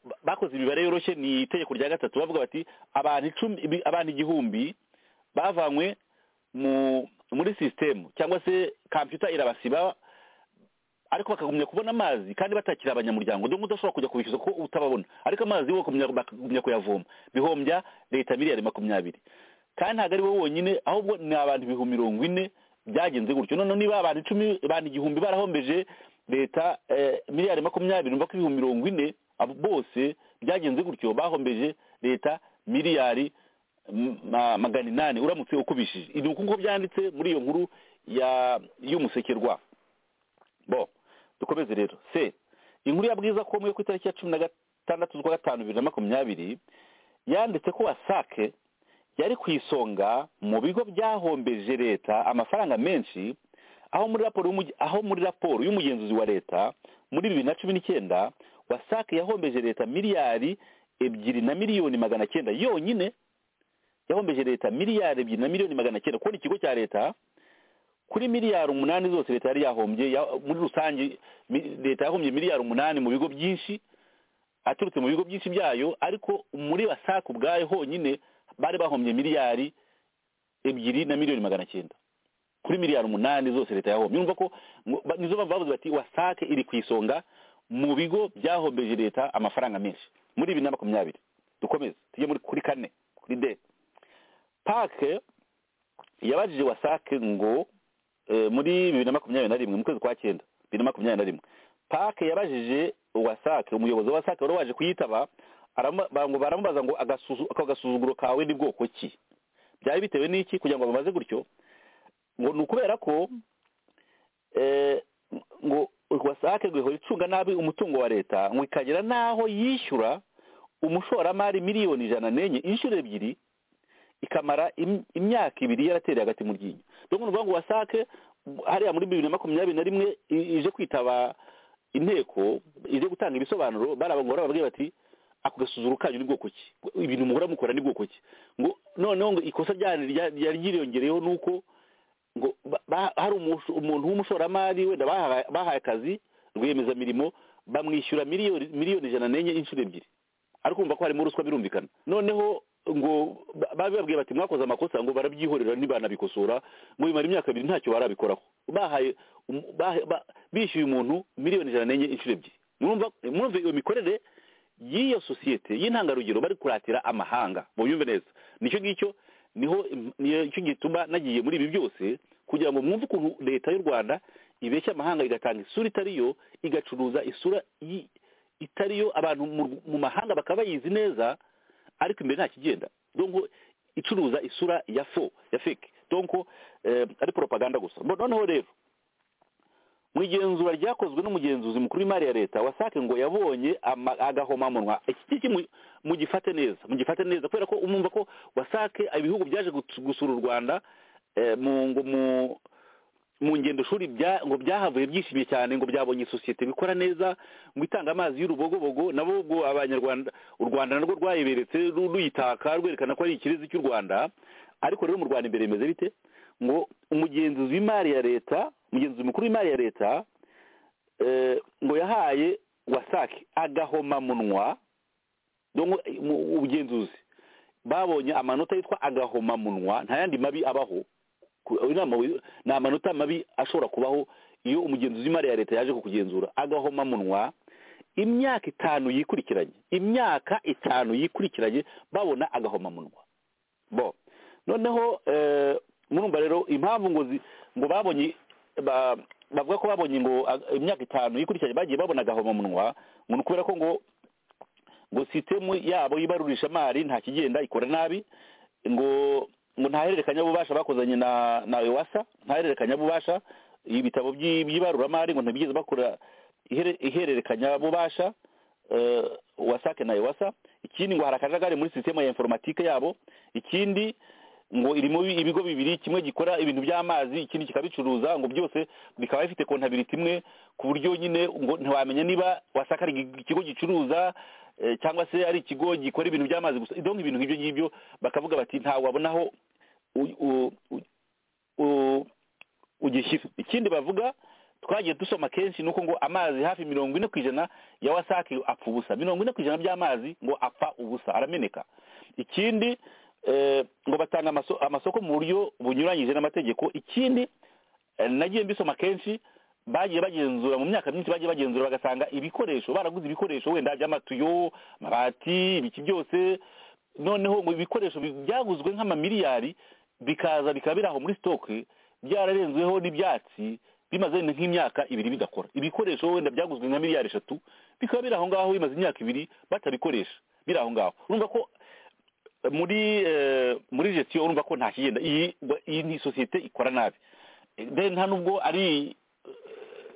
ba- bakoze imibare yoroshye ni itegeko rya gatatu bavuga bati abantu icumi ibi- abantu igihumbi bavanywe mu muri sisitemu cyangwa se kompiyuta irabasiba ariko bakagumya kubona amazi kandi batakiri abanyamuryango dore udashobora kujya kubishyuza ko utababona ariko amazi bo bakumya- bakagumya kuyavoma bihombya leta miliyari makumyabiri kandi ntabwo ari bo bonyine ahubwo ni abantu ibihumbi mirongo ine byagenze gutyo noneho niba abantu icumi abantu igihumbi barahombeje leta eh, miliyari makumyabiri umva ko ibihumbi mirongo ine abo bose byagenze gutyo bahombeje leta miliyari m- ma- magana inani uramutse ukubishije ni uku nguko byanditse muri iyo nkuru ya y'umusekerwa bo dukomeze rero se inkuru ya bwiza ko yo ku itariki ya cumi na gatandatu z'ukwa gatanu bibiri na makumyabiri yanditse ko wasake yari ku isonga mu bigo byahombeje leta amafaranga menshi aho muri raporo y'umuge- aho muri raporo y'umugenzuzi wa leta muri bibiri na cumi n'icyenda wasake yahombeje leta miliyari ebyiri na miliyoni magana cyenda yonyine yahombeje leta miliyari ebyiri na miliyoni magana cyenda kubona ikigo cya leta kuri miliyari umunani zose leta yari yahombye ya- muri rusange mi- leta yahombye miliyari umunani mu bigo byinshi aturutse mu bigo byinshi byayo ariko muri wasake ubwayo honyine bari bahombye miliyari ebyiri na miliyoni magana cyenda kuri miliyari umunani zose leta yahombye urumva ko ngo- ba- nizo mpamvu bavuze bati wasake iri ku isonga mu bigo byahombeje leta amafaranga menshi muri bibiri na makumyabiri dukomeze tujye muri kuri kane kuri de pake yabajije wasake ngo eh, muri bibiri na makumyabiri na rimwe mu kwezi kwa cyenda bibiri na makumyabiri na rimwe pake yabajije wasake umuyobozi wa wasake wari waje kuyitaba arama- ba- ngo baramubaza ngo agasuzu- ako gasuzuguro kawe ni bwoko ki byari bitewe n'iki kugira ngo bamaze gutyo ngo ni ukubera ko eh, ngo wasake ngo ihora icunga nabi umutungo wa leta ngo ikagera n'aho yishyura umushoramari miliyoni ijana n'enye inshuro ebyiri ikamara im- imyaka ibiri yaratereye hagati mu ryinyo dore ngo ngo wasake hariya muri bibiri na makumyabiri na rimwe i- ije kwitaba inteko ije gutanga ibisobanuro barabagora bababwiye bati ako gasuzuro kanyu ni bwoko ki ibintu muhora mukora ni bwoko ki ngo noneho ngo ikosa ryari rya- ryari ryiriyongereyeho ni uko ngo ba- ba- hari umusho- umuntu w'umushoramari wenda bahaye bahaye akazi rwiyemezamirimo bamwishyura miliyoni miliyoni ijana n'enye inshuro ebyiri ariko kumva ko harimo ruswa birumvikana noneho ngo ba- babibabwiye bati mwakoze amakosa ngo barabyihorera ntibanabikosora ngo bimara imyaka ibiri ntacyo barabikoraho bahaye um- bahe- ba- bishyuye umuntu miliyoni ijana n'enye inshuro ebyiri murumva murumva iyo mikorere y'iyo sosiyete y'intangarugero bari kuratira amahanga mu byumve neza nicyo ngicyo niho nicyo gituma nagiye muri ibi byose kugira ngo mwumve ukuntu leta y'u rwanda ibeshya amahanga igatanga isura itari yo igacuruza isura itari yo abantu mu mahanga bakaba bayizi neza ariko imbere nta kigenda donko icuruza isura ya fo ya feke donko ari poropaganda gusa noneho rero mu igenzura ryakozwe n'umugenzuzi mukuru w'imari ya leta wasake ngo yabonye agahomamunwa iki mugifate neza mugifate neza kubera ko umumva ko wasake ibihugu byaje gusura u rwanda mu ngendo shuri ngo byahavuye byishimye cyane ngo byabonye sosiyete bikora neza ngo itanga amazi y'urubogobogo nabo ubwo abanyarwanda u rwanda narwo rwayiberetse ruyitaka rwerekana ko ari ikirezi cy'u rwanda ariko rero mu rwanda imbere bimeze bite ngo umugenzuzi w'imari ya leta umugenzuzi mukuru w'imari ya leta ngo yahaye wasake agahomamunwa ubugenzuzi babonye amanota yitwa agahomamunwa nta yandi mabi abaho ni amanota mabi ashobora kubaho iyo umugenzuzi w'imari ya leta yaje kukugenzura agahomamunwa imyaka itanu yikurikiranye imyaka itanu yikurikiranye babona agahomamunwa bo noneho murumva rero impamvu ngo ngo babonye bavuga ko babonye ngo imyaka itanu yikurikiranye bagiye babona agahomamunwa ngo ni ukubera ko ngo ngo sisitemu yabo y'ibarurishamari nta kigenda ikora nabi ngo ngo ntahererekanyabubasha bakozanye na na ewasa ntahererekanyabubasha ibitabo by'ibaruramari ngo ntibigeze bakora ihererekanyabubasha wasake na ewasa ikindi ngo hari akajagari muri sisiteme ya informatike yabo ikindi ngo irimo ibigo bibiri kimwe gikora ibintu by'amazi ikindi kikabicuruza ngo byose bikaba bifite kontabiriti imwe ku buryo nyine ngo ntiwamenya niba wasaka ari ikigo gicuruza cyangwa se ari ikigo gikora ibintu by'amazi gusa ibintu nk'ibyo ngibyo bakavuga bati ntawe wabonaho ugishyira ikindi bavuga twagiye dusoma kenshi ni uko ngo amazi hafi mirongo ine ku ijana ya wasake apfa ubusa mirongo ine ku ijana by'amazi ngo apfa ubusa arameneka ikindi ngo batanga amasoko mu buryo bunyuranyije n'amategeko ikindi nagiye mbisoma kenshi bagiye bagenzura mu myaka myinshi bagiye bagenzura bagasanga ibikoresho baraguze ibikoresho wenda by'amatuyo amabati ibiki byose noneho ngo ibikoresho byaguzwe nk'amamiliyari bikaza bikaba biri aho muri sitoke byararenzeho n'ibyatsi bimaze nk'imyaka ibiri bidakora ibikoresho wenda byaguzwe nka miliyari eshatu bikaba biri aho ngaho bimaze imyaka ibiri batabikoresha biri aho ngaho urumva ko muri muri gestion urumva ko nta kigenda iyi ni sosiyete ikora nabi nta nubwo ari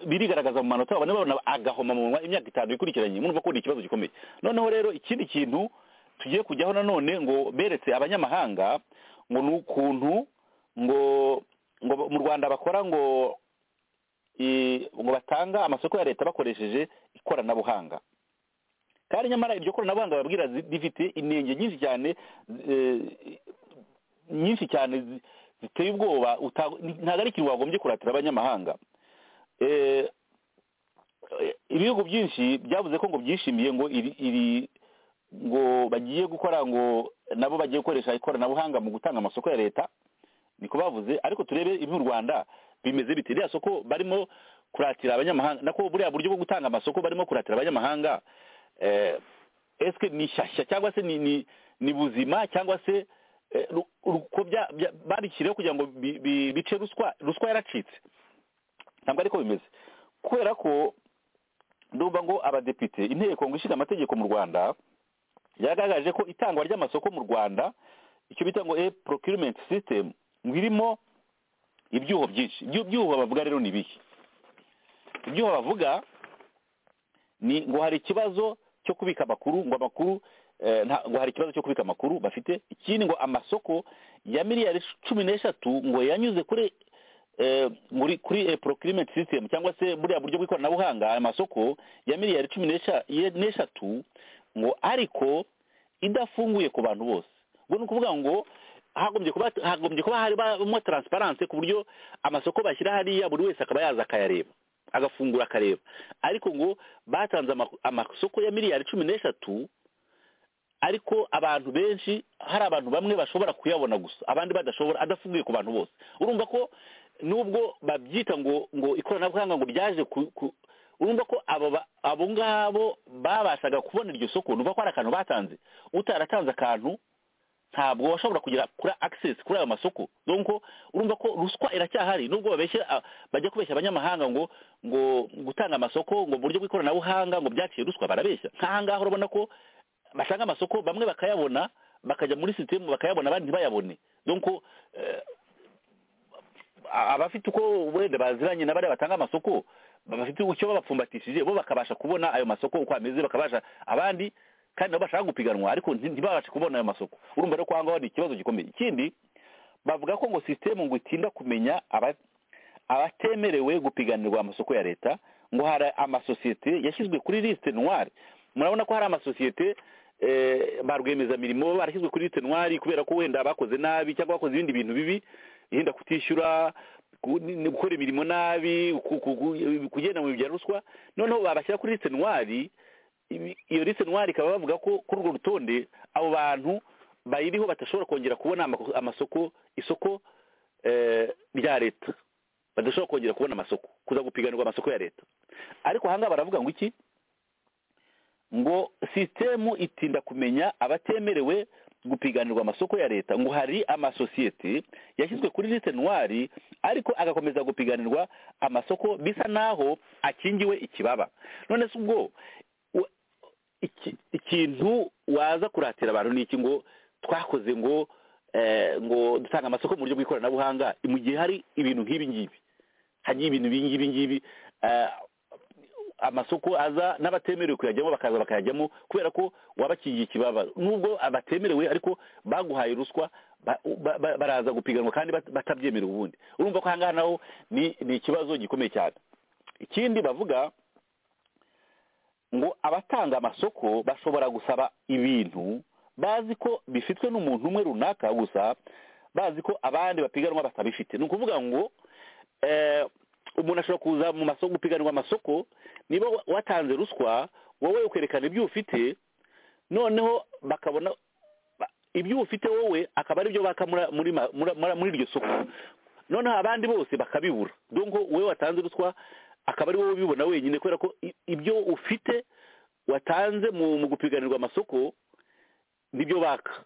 birigaragaza mu manota babona babona agahoma mu munwa imyaka itanu ikurikiranye murumva ko ni ikibazo gikomeye noneho rero ikindi kintu tugiye kujyaho nanone ngo beretse abanyamahanga ngo ni ukuntu ngo ngo mu rwanda bakora ngo ngo batanga amasoko ya leta bakoresheje ikoranabuhanga kandi nyamara iryo koranabuhanga babwira rifite inenge nyinshi cyane nyinshi cyane ziteye ubwoba ntabwo ari ikintu wagombye kuratira abanyamahanga ibihugu byinshi byavuze ko ngo byishimiye ngo iri ngo bagiye gukora ngo nabo bagiye gukoresha ikoranabuhanga mu gutanga amasoko ya leta niko bavuze ariko turebe iby'u rwanda bimeze bite iriya soko barimo kuratira abanyamahanga nako buriya buryo bwo gutanga amasoko barimo kuratira abanyamahanga esike ni shyashya cyangwa se ni buzima cyangwa se babishyiriyeho kugira ngo bice ruswa ruswa yaracitse ntabwo ariko bimeze kubera ko ndumva ngo abadepite inteko ngo ishinga amategeko mu rwanda yagaragaje ko itangwa ry'amasoko mu rwanda icyo bita ngo e procurement system ngo irimo ibyuho byinshi ibyuho bavuga rero ni ibiki ibyuho bavuga ni ngo hari ikibazo cyo kubika amakuru ngo amakuru ngo hari ikibazo cyo kubika amakuru bafite ikindi ngo amasoko ya miliyari cumi n'eshatu ngo yanyuze kuri muri kuri procurement system cyangwa se buriya buryo bw'ikoranabuhanga amasoko ya miliyari cumi n'eshatu ngo ariko idafunguye ku bantu bose ubwo ni ukuvuga ngo hagombye kuba harimo taransiparanse ku buryo amasoko bashyira hariya buri wese akaba yaza akayareba agafungura akareba ariko ngo batanze amasoko ya miliyari cumi n'eshatu ariko abantu benshi hari abantu bamwe bashobora kuyabona gusa abandi badashobora adafunguye ku bantu bose urumva ko nubwo babyita ngo ngo ikoranabuhanga ngo ryaje urumva ko abo ba- abo ngabo babashaga kubona iryo soko ni ko hari akantu batanze utaratanze akantu ntabwo washobora kugera kuri access kuri ayo masoko donc urumva ko ruswa iracyahari nubwo babeshye ah, bajya kubeshya abanyamahanga ngo ngo gutanga amasoko ngo mu buryo bw'ikoranabuhanga ngo byaciye ruswa barabeshya nk'aha ngaha urabona ko basanga amasoko bamwe bakayabona bakajya muri sisitemu bakayabona abandi ntibayabone donc eh, abafite uko wenda baziranye na bariya batanga amasoko bafite icyo babapfumbatishije bo bakabasha kubona ayo masoko uko ameze bakabasha abandi kandi nabo bashaka gupiganwa ariko nti- ntibabashe kubona ayo masoko urumva rero ko ahangaho ni ikibazo gikomeye ikindi bavuga ko ngo sisitemu ngo itinda kumenya aba- abatemerewe gupiganirwa amasoko ya leta ngo hari amasosiyete yashyizwe kuri lisite noire murabona ko hari amasosiyete eh, ba rwiyemezamirimo barashyizwe kuri lisite noire kubera ko wenda bakoze nabi cyangwa bakoze ibindi bintu bibi yenda kutishyura ku- ni- ni gukora imirimo nabi ku- ku- ku- kugenda mu bya ruswa noneho babashyira kuri lisite noire ibi- iyo lisite noire ikaba bavuga ko kuri urwo rutonde abo bantu bayiriho badashobora kongera kubona amako- amasoko isoko eh, rya leta badashobora kongera kubona amasoko kuza gupiganirwa amasoko ya leta ariko ahangaha baravuga ngo iki ngo sisitemu itinda kumenya abatemerewe gupiganirwa amasoko ya leta ngo hari amasosiyete yashyizwe kuri lisite noire ariko agakomeza gupiganirwa amasoko bisa naho akingiwe ikibaba none se ubwo wa- iki- ikintu waza kuratira abantu ni iki ngo twakoze ngo eh, ngo dutanga amasoko mu buryo bw'ikoranabuhanga mu gihe hari ibintu nk'ibi ngibi hagiye ibintu bingibi ngibi amasoko aza n'abatemerewe kuyajyamo bakaza bakayajyamo kubera ko wabakingiye ikibaba nubwo abatemerewe ariko baguhaye ruswa ba- ba- ba- baraza gupiganwa kandi bat- batabyemerewe ubundi urumva ko ahangaha naho ni ni ikibazo gikomeye cyane ikindi bavuga ngo abatanga amasoko bashobora gusaba ibintu bazi ko bifitwe n'umuntu umwe runaka gusa bazi ko abandi bapiganwa batabifite ni ukuvuga ngo eh, umuntu ashobora kuza mu masoko gupiganirwa amasoko niba wa- watanze ruswa wowe ukerekana ibyo ufite noneho bakabona ba- ibyo ufite wowe akaba aribyo baka muri muri ma- muri- muri- muri iryo soko noneho abandi bose bakabibura donko wowe watanze ruswa akaba ari wowe ubibona wenyine kubera ko i- ibyo ufite watanze mu mu gupiganirwa amasoko nibyo baka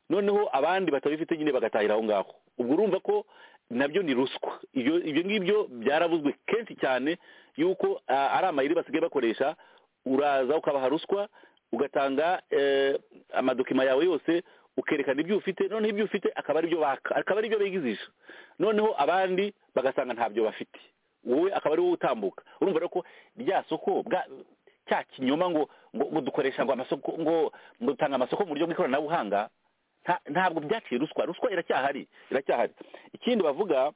noneho abandi batabifite nyine bagatahira aho ngaho ubwo urumva ko nabyo ni ruswa ibyo ibyo ngibyo byarabuzwe kenshi cyane yuko ah, ari amayeri basigaye bakoresha uraza ukabaha ruswa ugatanga eh, amadokima yawe yose ukerekana ibyo ufite noneho ibyo ufite akaba ari byo baka akaba ari byo bigizisha noneho abandi bagasanga ntabyo bafite wowe akaba ari wowe utambuka urumva rero ko rya soko bwa- cya kinyoma ngo ngo ngo dukoresha ngo amasoko ngo ngo dutanga amasoko mu buryo bw'ikoranabuhanga nta- ntabwo byaciye ruswa ruswa iracyahari iracyahari ikindi bavuga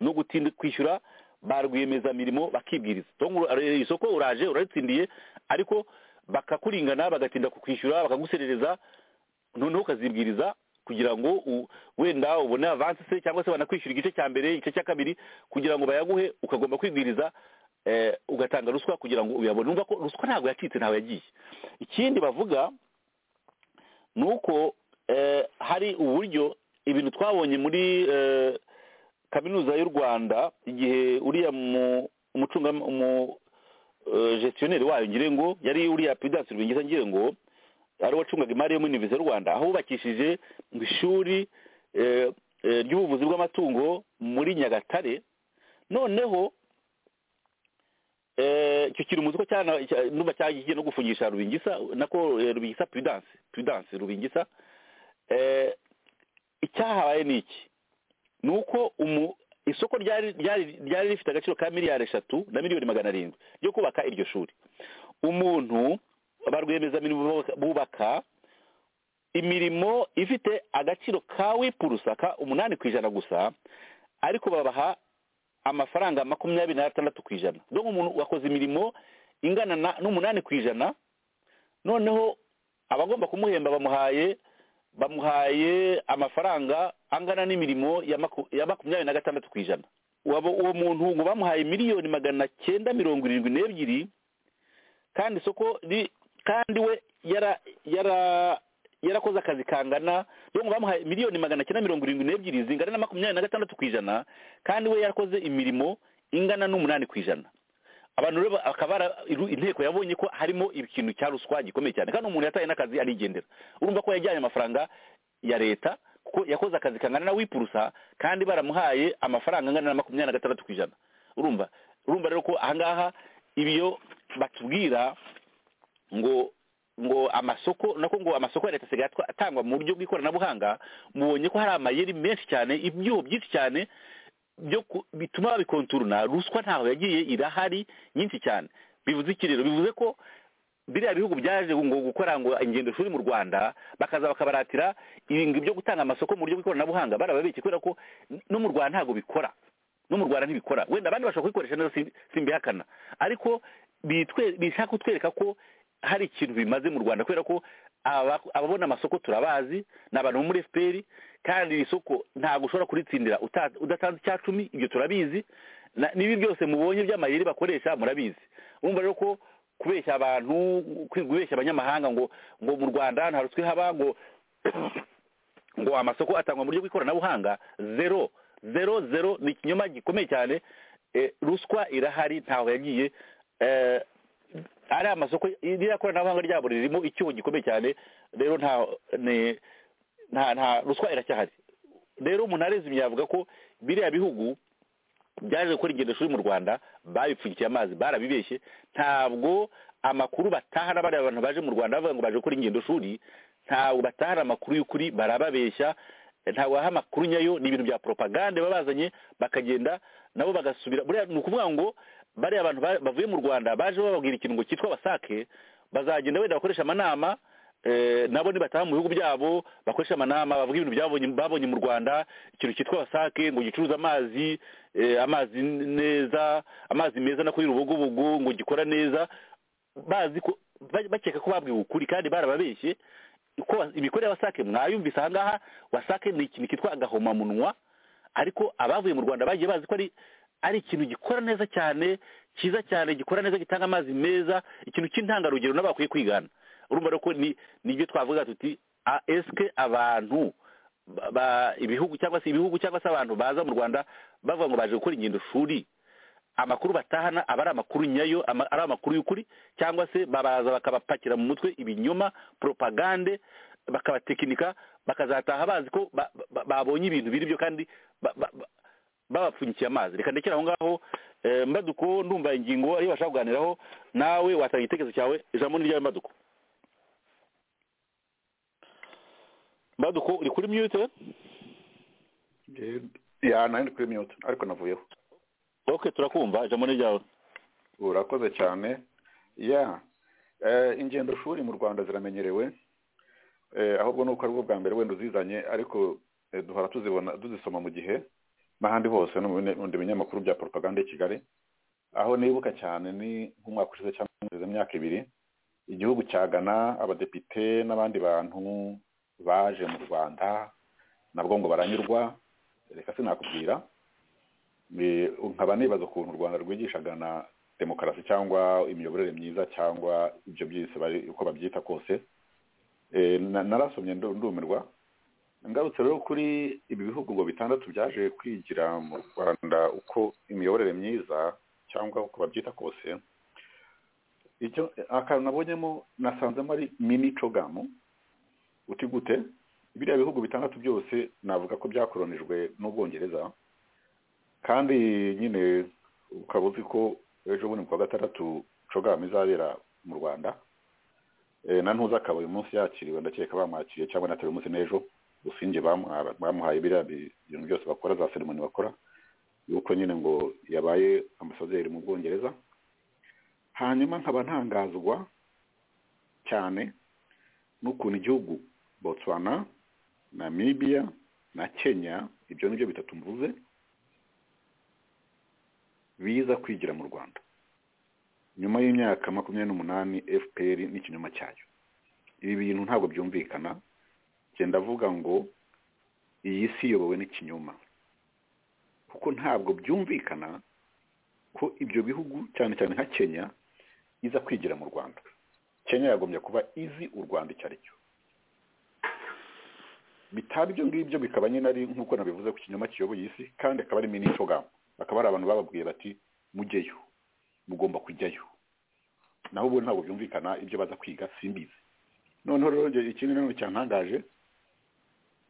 no gutinda kwishyura ba rwiyemezamirimo bakibwiriza Tom, ura- isoko uraje uraritsindiye ariko bakakuringana bagatinda kukwishyura bakaguserereza noneho ukazibwiriza kugira ngo u- wenda ubone avansi se cyangwa se banakwishyura igice cya mbere igice cya kabiri kugira ngo bayaguhe ukagomba kwibwiriza eh, ugatanga ruswa kugira ngo uyabone umva ko ruswa ntabwo yacitse ntawe yagiye ikindi bavuga ni uko eh, hari uburyo ibintu twabonye muri eh, kaminuza y'u rwanda igihe uriya mu- umucunga umu eh, gestionnaire wayo ngire ngo yari uriya prudence rubingisa ngire ngo ari wacungaga imari yo muri universe y'u rwanda aho bubakishije ngo ishuri eh, eh, ry'ubuvuzi bw'amatungo muri nyagatare noneho Eh, icyo kiri umuzi ko cyana cya- numva cyagiye no gufungisha rubingisa nako eh, rubingisa prudence prudence rubingisa eh, icyahabaye ni iki ni uko umu isoko ryari ryari ryari rifite agaciro ka miliyari eshatu na miliyoni magana arindwi ryo kubaka iryo shuri umuntu ba rwiyemezamirimo bubaka- bubaka imirimo ifite agaciro ka wipurusa ka umunani ku ijana gusa ariko babaha amafaranga makumyabiri n'atandatu ku ijana dore umuntu wakoze imirimo ingana na- n'umunani ku ijana noneho abagomba kumuhemba bamuhaye bamuhaye amafaranga angana n'imirimo ya maku- ya makumyabiri na gatandatu ku ijana Wabo- uwo muntu ngo bamuhaye miliyoni magana cyenda mirongo irindwi n'ebyiri kandi isoko ri kandi we yara yara yarakoze akazi kangana rero ngo bamuhaye miliyoni magana cyenda mirongo irindwi n'ebyiri zingana na makumyabiri na gatandatu ku ijana kandi we yarakoze imirimo ingana n'umunani ku ijana abantu rero bakaba bara- iru- inteko yabonye ko harimo ikintu cya ruswa gikomeye cyane kandi umuntu yataye n'akazi arigendera urumva ko yajyanye amafaranga ya leta kuko yakoze akazi kangana na wipurusa kandi baramuhaye amafaranga angana na makumyabiri na gatandatu ku ijana urumva urumva rero ko ahangaha ibyo batubwira ngo ngo amasoko nako ngo amasoko ya leta asigaye atwa- atangwa mu buryo bw'ikoranabuhanga mubonye ko hari amayeri menshi cyane ibyuho byinshi cyane byo ku- bituma babikonturuna ruswa ntaho yagiye irahari nyinshi cyane bivuze iki rero bivuze ko biriya bihugu byaje ngo gukora ngo ingendo shuri mu rwanda bakaza bakabaratira ibintu byo gutanga amasoko mu buryo bw'ikoranabuhanga barababike kubera ko n- no mu rwanda ntabwo bikora no mu rwanda ntibikora wenda abandi bashobora kubikoresha neza simbi- simbihakana ariko bitwe- bishaka kutwereka ko hari ikintu bimaze mu rwanda kubera ko aba- ababona amasoko turabazi ni abantu bo muri fpr kandi iri soko ntabwo ushobora kuritsindira uta- udatanze icya cumi ibyo turabizi Na- n'ibi byose mubonye by'amayeri bakoresha murabizi urumva rero ko kubeshya abantu kubeshya abanyamahanga ngo ngo mu rwanda nta ruswa ihaba ngo ngo amasoko atangwa mu buryo bw'ikoranabuhanga zero zero zero ni ikinyoma gikomeye cyane Eh, ruswa irahari ntaho yagiye Eh, ari amasoko iriya koranabuhanga ryabo ririmo icyuho gikomeye cyane rero nta ni- nta nta ruswa iracyahari rero umuntu arezimye yavuga ko biriya bihugu byaje gukora ingendo shuri mu rwanda babipfundikiye amazi barabibeshye ntabwo amakuru batahana bariya abantu baje mu rwanda bavuga ngo baje gukora ingendo shuri ntabwo batahana amakuru y'ukuri barababeshya ntabwo baha amakuru nyayo ni ibintu bya poropagande baba bazanye bakagenda nabo bagasubira buriya ni ukuvuga ngo bariya abantu ba- bavuye mu rwanda baje bababwira ikintu ngo cyitwa basake bazagenda wenda bakoresha amanama eh, nabo nibataha mu bihugu byabo bakoresha amanama bavuga ibintu byabonye babonye mu rwanda ikintu cyitwa wasake ngo gicuruza amazi eh, amazi neza amazi meza no kuri rubugubugu ngo gikora neza bazi ko ba- bakeka ko babwiwe ukuri kandi barababeshye ko wa- imikorere ya wasake mwayumvise aha ngaha wasake ni ikintu cyitwa agahomamunwa ariko abavuye mu rwanda bagiye bazi ko ari ari ikintu gikora neza cyane cyiza cyane gikora neza gitanga amazi meza ikintu cy'intangarugero nabo bakwiye kwigana urumva rero ko ni nibyo twavuga tuti "A- esike abantu ba- ba- ibihugu cyangwa se ibihugu cyangwa se abantu baza mu rwanda bavuga ngo baje gukora ingendo shuri amakuru batahana aba ari amakuru nyayo ama- ari amakuru y'ukuri cyangwa se baraza bakabapakira mu mutwe ibinyoma poropagande bakabatekinika bakazataha bazi ko ba- ba- babonye ibintu biri byo kandi ba- ba- ba- babapfunyikiye amazi reka ndekere aho ngaho eh, mbaduko ndumva ingingo ariyo bashaka kuganiraho nawe watanga igitekerezo cyawe ijambo ni ryawe mbaduko mbaduko uri kuri mute ya nari ndi kuri mute ariko navuyeho ok turakumva ijambo ni ryawe urakoze cyane ya eh, ingendo shuri mu rwanda ziramenyerewe eh, ahubwo nuko ari bwo bwa mbere wenda uzizanye ariko eh, duhora tuzibona tuzisoma mu gihe n'ahandi hose no mu bine- mu binyamakuru bya poropaganda i kigali aho nibuka cyane ni nk'umwaka ushize cyangwa mu myaka ibiri igihugu cya gana abadepite n'abandi bantu baje mu rwanda nabwo ngo baranyurwa reka sinakubwira Eh, nkaba nibaza ukuntu u rwanda rwigishaga na demokarasi cyangwa imiyoborere myiza cyangwa ibyo byose bari uko babyita kose Eh, na- narasomye ndu- ndumirwa ngarutse rero kuri ibi bihugu ngo bitandatu byaje kwigira mu rwanda uko imiyoborere myiza cyangwa uko babyita kose icyo akantu nabonyemo nasanzemo ari mini cogamu uti gute biriya bihugu bitandatu byose navuga ko byakoronijwe n'ubwongereza kandi nyine ukaba uzi ko ejo bundi ku wa gatandatu cogamu izabera mu rwanda Eh, na ntuza akaba uyu munsi yakiriwe ndakeka bamwakiriye cyangwa natari umunsi n'ejo gusa inge bamuha- bamuhaye biriya bi- ibintu byose bakora za seremoni bakora yuko nyine ngo yabaye ambasaderi mu bwongereza hanyuma nkaba ntangazwa cyane n'ukuntu igihugu botswana namibia na kenya ibyo ni byo bitatu mvuze biza kwigira mu rwanda nyuma y'imyaka makumyabiri n'umunani fpr n'ikinyoma cyayo ibi bintu ntabwo byumvikana njye ndavuga ngo iyi si iyobowe n'ikinyoma kuko ntabwo byumvikana ko ibyo bihugu cyane cyane nka kenya iza kwigira mu rwanda kenya yagombye kuba izi u rwanda icyo ari cyo bitaba ibyo ngibyo bikaba nyine ari nk'uko nabivuze ku kinyoma kiyoboye isi kandi akaba ari minicogam bakaba ari abantu bababwiye bati mujyeyo mugomba kujyayo naho ubu ntabwo byumvikana ibyo baza kwiga simbizi noneho rero njye ikindi nanone cyantangaje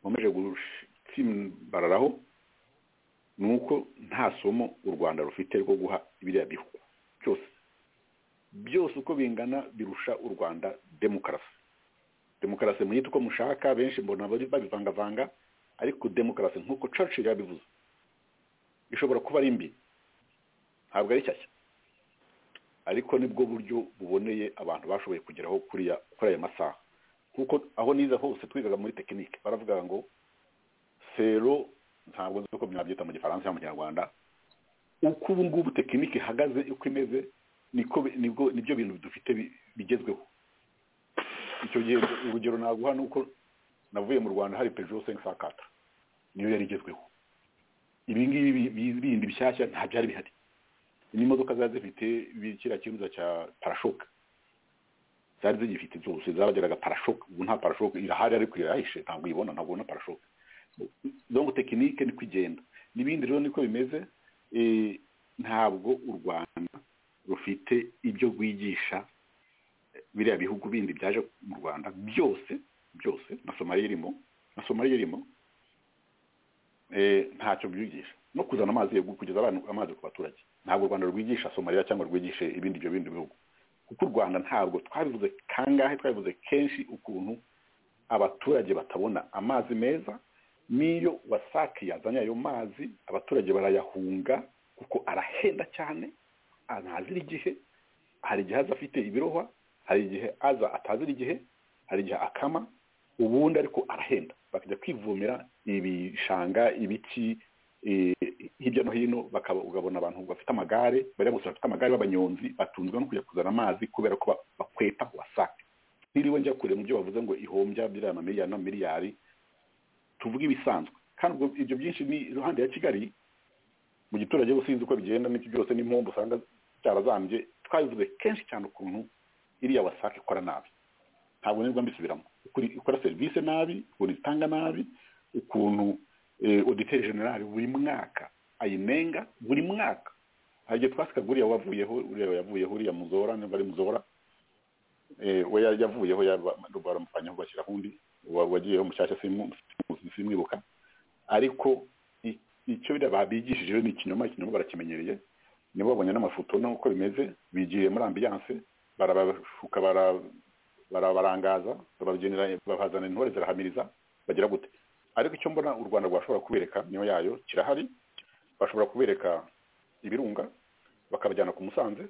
nkomeje gusimbararaho ni uko nta somo u rwanda rufite rwo guha biriya bihugu byose byose uko bingana birusha u rwanda demokarasi demokarasi muyite uko mushaka benshi mbona bari babivangavanga ariko demokarasi nk'uko churchill yabivuze ishobora kuba ari mbi ntabwo ari shyashya ariko nibwo buryo buboneye abantu bashoboye kugeraho kuriya kuri aya masaha kuko aho niza hose twigaga muri tekinike baravuga ngo sero ntabwo nzi uko mwabyita mu gifaransa cyangwa mu kinyarwanda uko ubu ngubu tekinike ihagaze uko imeze niko nibwo nibyo bintu dufite bi- bigezweho icyo gihe urugero naguha ni uko navuye mu rwanda hari peugeot cinq cent quatre niyo yari igezweho ibi ngibi bi- bindi bishyashya nta byari bihari ni imodoka zari zifite ibi- kiriya kibuza cya parashoka zari zigifite byose zabageraga parashoka ubu nta parashoka irahari ariko irahishe ntabwo uyibona ntabwo ubona parashoka donc tekinike niko igenda n'ibindi rero niko bimeze eh, ntabwo u rwanda rufite ibyo rwigisha biriya bihugu bindi byaje mu rwanda byose byose na somaliya irimo na somaliya irimo eh, ntacyo byigisha no kuzana amazi yo kugeza abantu amazi ku baturage ntabwo u rwanda rwigisha somaliya cyangwa rwigishe ibindi ibyo bindi bihugu kuko u rwanda ntabwo twabivuze kangahe twabivuze kenshi ukuntu abaturage batabona amazi meza n'iyo wasake yazanye ayo mazi abaturage barayahunga kuko arahenda cyane ah, ntazira igihe hari igihe aza afite ibirohwa hari igihe aza atazira igihe hari igihe akama ubundi ariko arahenda bakajya kwivomera ibishanga ibiti eh, hirya no hino bakaba ugabona abantu bafite amagare bariya gusa bafite amagare b'abanyonzi batunzwe no kujya kuzana amazi kubera ko ba- bakweta wasake ntiriwe njya kure mu byo bavuze ngo ihombya biriya miliyari na miliyari tuvuge ibisanzwe kandi ubwo ibyo byinshi ni iruhande ya kigali mu giturage uba usinzi uko bigenda n'ibyo byose n'impombo usanga byarazambye twabivuze kenshi cyane ukuntu iriya wasake ikora nabi ntabwo nirwa mbisubiramo ukuri ikora serivisi nabi ukuntu itanga nabi ukuntu eh, auditeur general buri mwaka ayinenga buri mwaka hari igihe twasika guriya wavuyeho uriya yavuyeho uriya muzora niba ari muzora eh, we yari yavuyeho yaba- baramuvanyeho bashyiraho undi wa- wagiyeho mushyashya simu- simu- simwibuka ariko i- icyo biriya babigishije ni ikinyoma ikinyoma barakimenyereye nibo babonye n'amafoto n'uko bimeze bigiye muri ambiyanse barabashuka bara- barabarangaza babagenera babazana intore zirahamiriza bagira gute ariko icyo mbona u rwanda rwashobora kubereka niyo yayo kirahari bashobora kubereka ibirunga bakabajyana ku musanze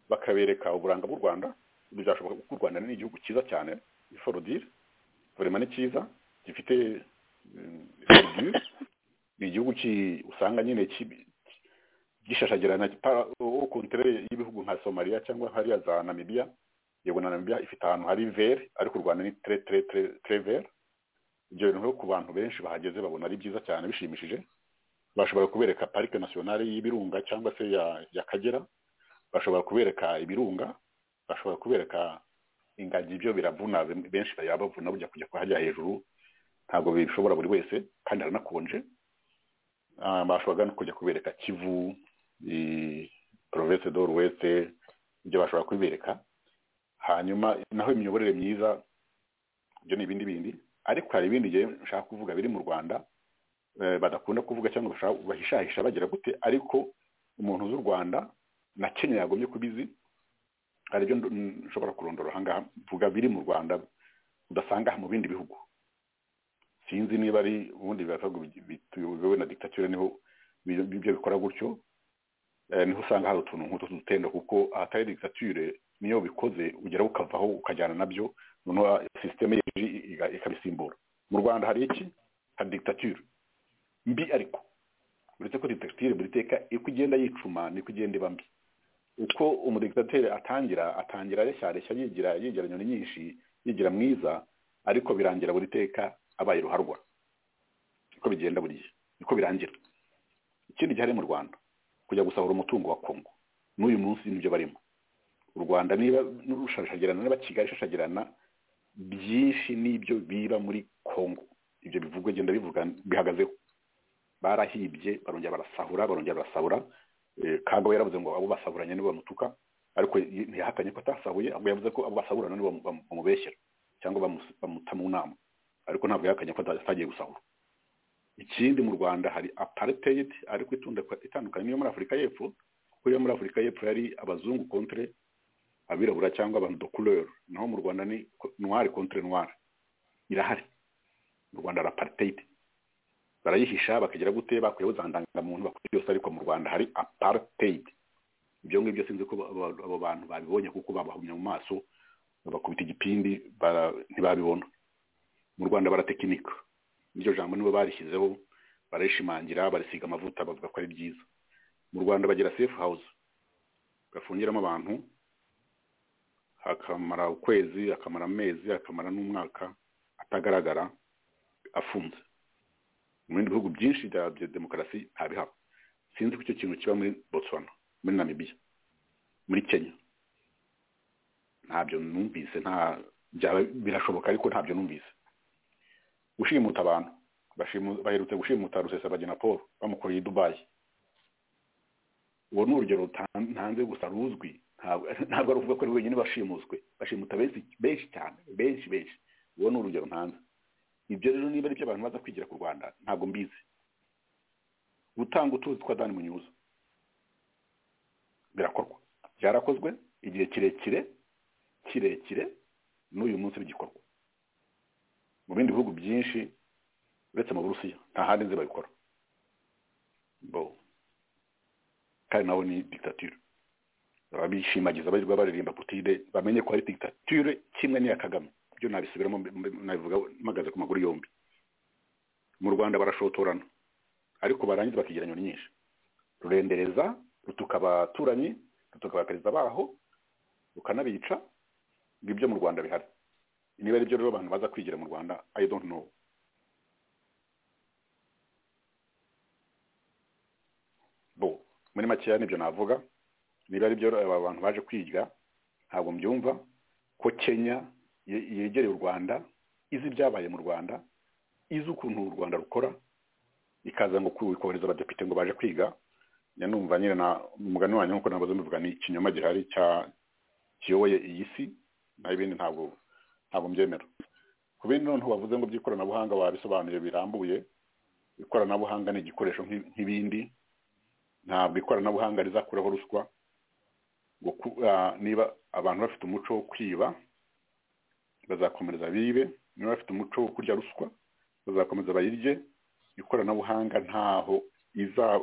bakabereka uburanga bw'u rwanda ibyo byashoboka kuko u rwanda ni igihugu cyiza cyane iforodire vraiment ni cyiza gifite forodire ni igihugu ki- usanga nyine ki- gishashagirana para- au contraire y'ibihugu nka somaliya cyangwa hariya za namibiya yego na namibiya ifite ahantu hari vere ariko u rwanda ni tre tre tre tre vere ibyo bintu rero ku bantu benshi bahageze babona ari byiza cyane bishimishije bashobora kubereka parike nasiyonari y'ibirunga cyangwa se ya ya kagera bashobora kubereka ibirunga bashobora kubereka ingagi ibyo biravuna ben- benshi bayabavuna bujya kujya kuhajya hejuru ntabwo bishobora buri wese kandi haranakonje Ah, bashoboraga no kujya kubereka kivu i- province do ruweste ibyo bashobora kubibereka hanyuma naho imiyoborere myiza ibyo ni ibindi bindi ariko hari ibindi ngewe nshaka kuvuga biri mu rwanda eh, badakunda kuvuga cyangwa bashaka- bahishahisha bagira gute ariko umuntu z'u rwanda na kenya yagomye kubizi hari ibyo ndo- nshobora kurondora ahangaha mvuga biri mu rwanda udasanga mu bindi bihugu sinzi niba ari ubundi biravuga bituyobowe na dictature niho ibyo ibyo bikora gutyo Eh, niho usanga hari utuntu nk'utu tutendo kuko ahatari dictature niyo bikoze ugera ukavaho ukajyana nabyo noneho systeme yeje iga- ikabisimbura mu rwanda hari iki hari dictature mbi ariko uretse ko dictature buri teka uko igenda yicuma niko igenda iba mbi uko umudictatere atangira atangira areshya yigira yigira inyoni nyinshi yigira mwiza ariko birangira buri teka abaye ruharwa niko bigenda buri gihe niko birangira ikindi gihari mu rwanda kujya gusahura umutungo wa kongo n'uyu munsi nibyo barimo u rwanda niba rushashagirana niba kigali ishashagirana byinshi n'ibyo biba muri kongo ibyo bivugwa genda bivuga bihagazeho barahibye barongera barasahura barongera barasahura eh, kagabo yaravuze ngo abo basaburanye nibo bamutuka ariko ntiyahakanye ko atasabuye ahubwo yavuze ko abo basaburana nibo bamu- bamubeshyera cyangwa bamu- bamuta mu nama ariko ntabwo yahakanye ko ata- atagiye gusahura ikindi mu rwanda hari apartheid ariko itunda itandukanye n'iyo muri afurika y'epfo kuko iyo muri afurika y'epfo yari abazungu contre abirabura cyangwa abantu de couleur naho mu rwanda ni ko- noir contre noir irahari mu rwanda hari apartheid barayihisha bakagira gute bakuyeho za ndangamuntu bakora byose ariko mu rwanda hari apartheid ibyo ngibyo sinzi ko ba- ba- abo bantu babibonye kuko babahumye mu maso babakubita igipindi bara- ntibabibona mu rwanda baratekinika iryo jambo nibo barishyizeho barishimangira barisiga amavuta bavuga ko ari byiza mu rwanda bagira safe house gafungiramo abantu akamara ukwezi akamara amezi akamara n'umwaka atagaragara afunze mu bindi bihugu byinshi bya bya demokarasi ntabihaba sinzi ko icyo kintu kiba muri botswana muri namibia muri kenya ntabyo numvise nta byaba birashoboka ariko ntabyo numvise gushimuta abantu bashimu- baherutse gushimuta rusesabagina paul bamukoreye i dubayi uwo ni urugero rutan- ntanze gusa ruzwi ntabwo ntabwo ari ukuvuga ko ari wenyine bashimuswe bashimuta benshi benshi cyane benshi benshi uwo ni urugero ntanze ibyo rero niba ari byo abantu baza kwigira ku rwanda ntabwo mbizi gutanga utuzi twa dani munyuza birakorwa byarakozwe igihe kirekire kirekire n'uyu munsi bigikorwa mu bindi bihugu byinshi uretse mu burusiya nta handi nzi babikora bo kandi nawe ni dictature baba bishimagiza barirwa baririmba putire bamenye ko ari dictature kimwe n'iya kagame ibyo nabisubiramo mbe- mbe- nabivuga mpagaze ku maguru yombi mu rwanda barashotorana ariko barangiza bakigira nyoni nyinshi rurendereza rutuka abaturanyi rutuka abaperezida baho rukanabica ngo ibyo mu rwanda bihari niba ari byo rero abantu baza kwigira mu rwanda i don't know bo muri makeya nibyo navuga niba ari byo aba bantu baje kwiga ntabwo mbyumva ko kenya ye- yegereye u rwanda izi ibyabaye mu rwanda izi ukuntu u rwanda rukora ikaza ngo kohereza abadepite ngo baje kwiga njya numva nyine na umugani wanyu nk'uko nabuze mbivuga ni ikinyoma gihari cya kiyoboye iyi si naho ibindi ntabwo ntabwo mbyemera ku bindi noneho bavuze ngo by'ikoranabuhanga babisobanuye birambuye ikoranabuhanga ni igikoresho nk'i- nk'ibindi ntabwo ikoranabuhanga rizakuraho ruswa ngo ku- ah, niba abantu bafite umuco wo kwiba bazakomereza bibe niba bafite umuco wo kurya ruswa bazakomeza bayirye ikoranabuhanga ntaho iza-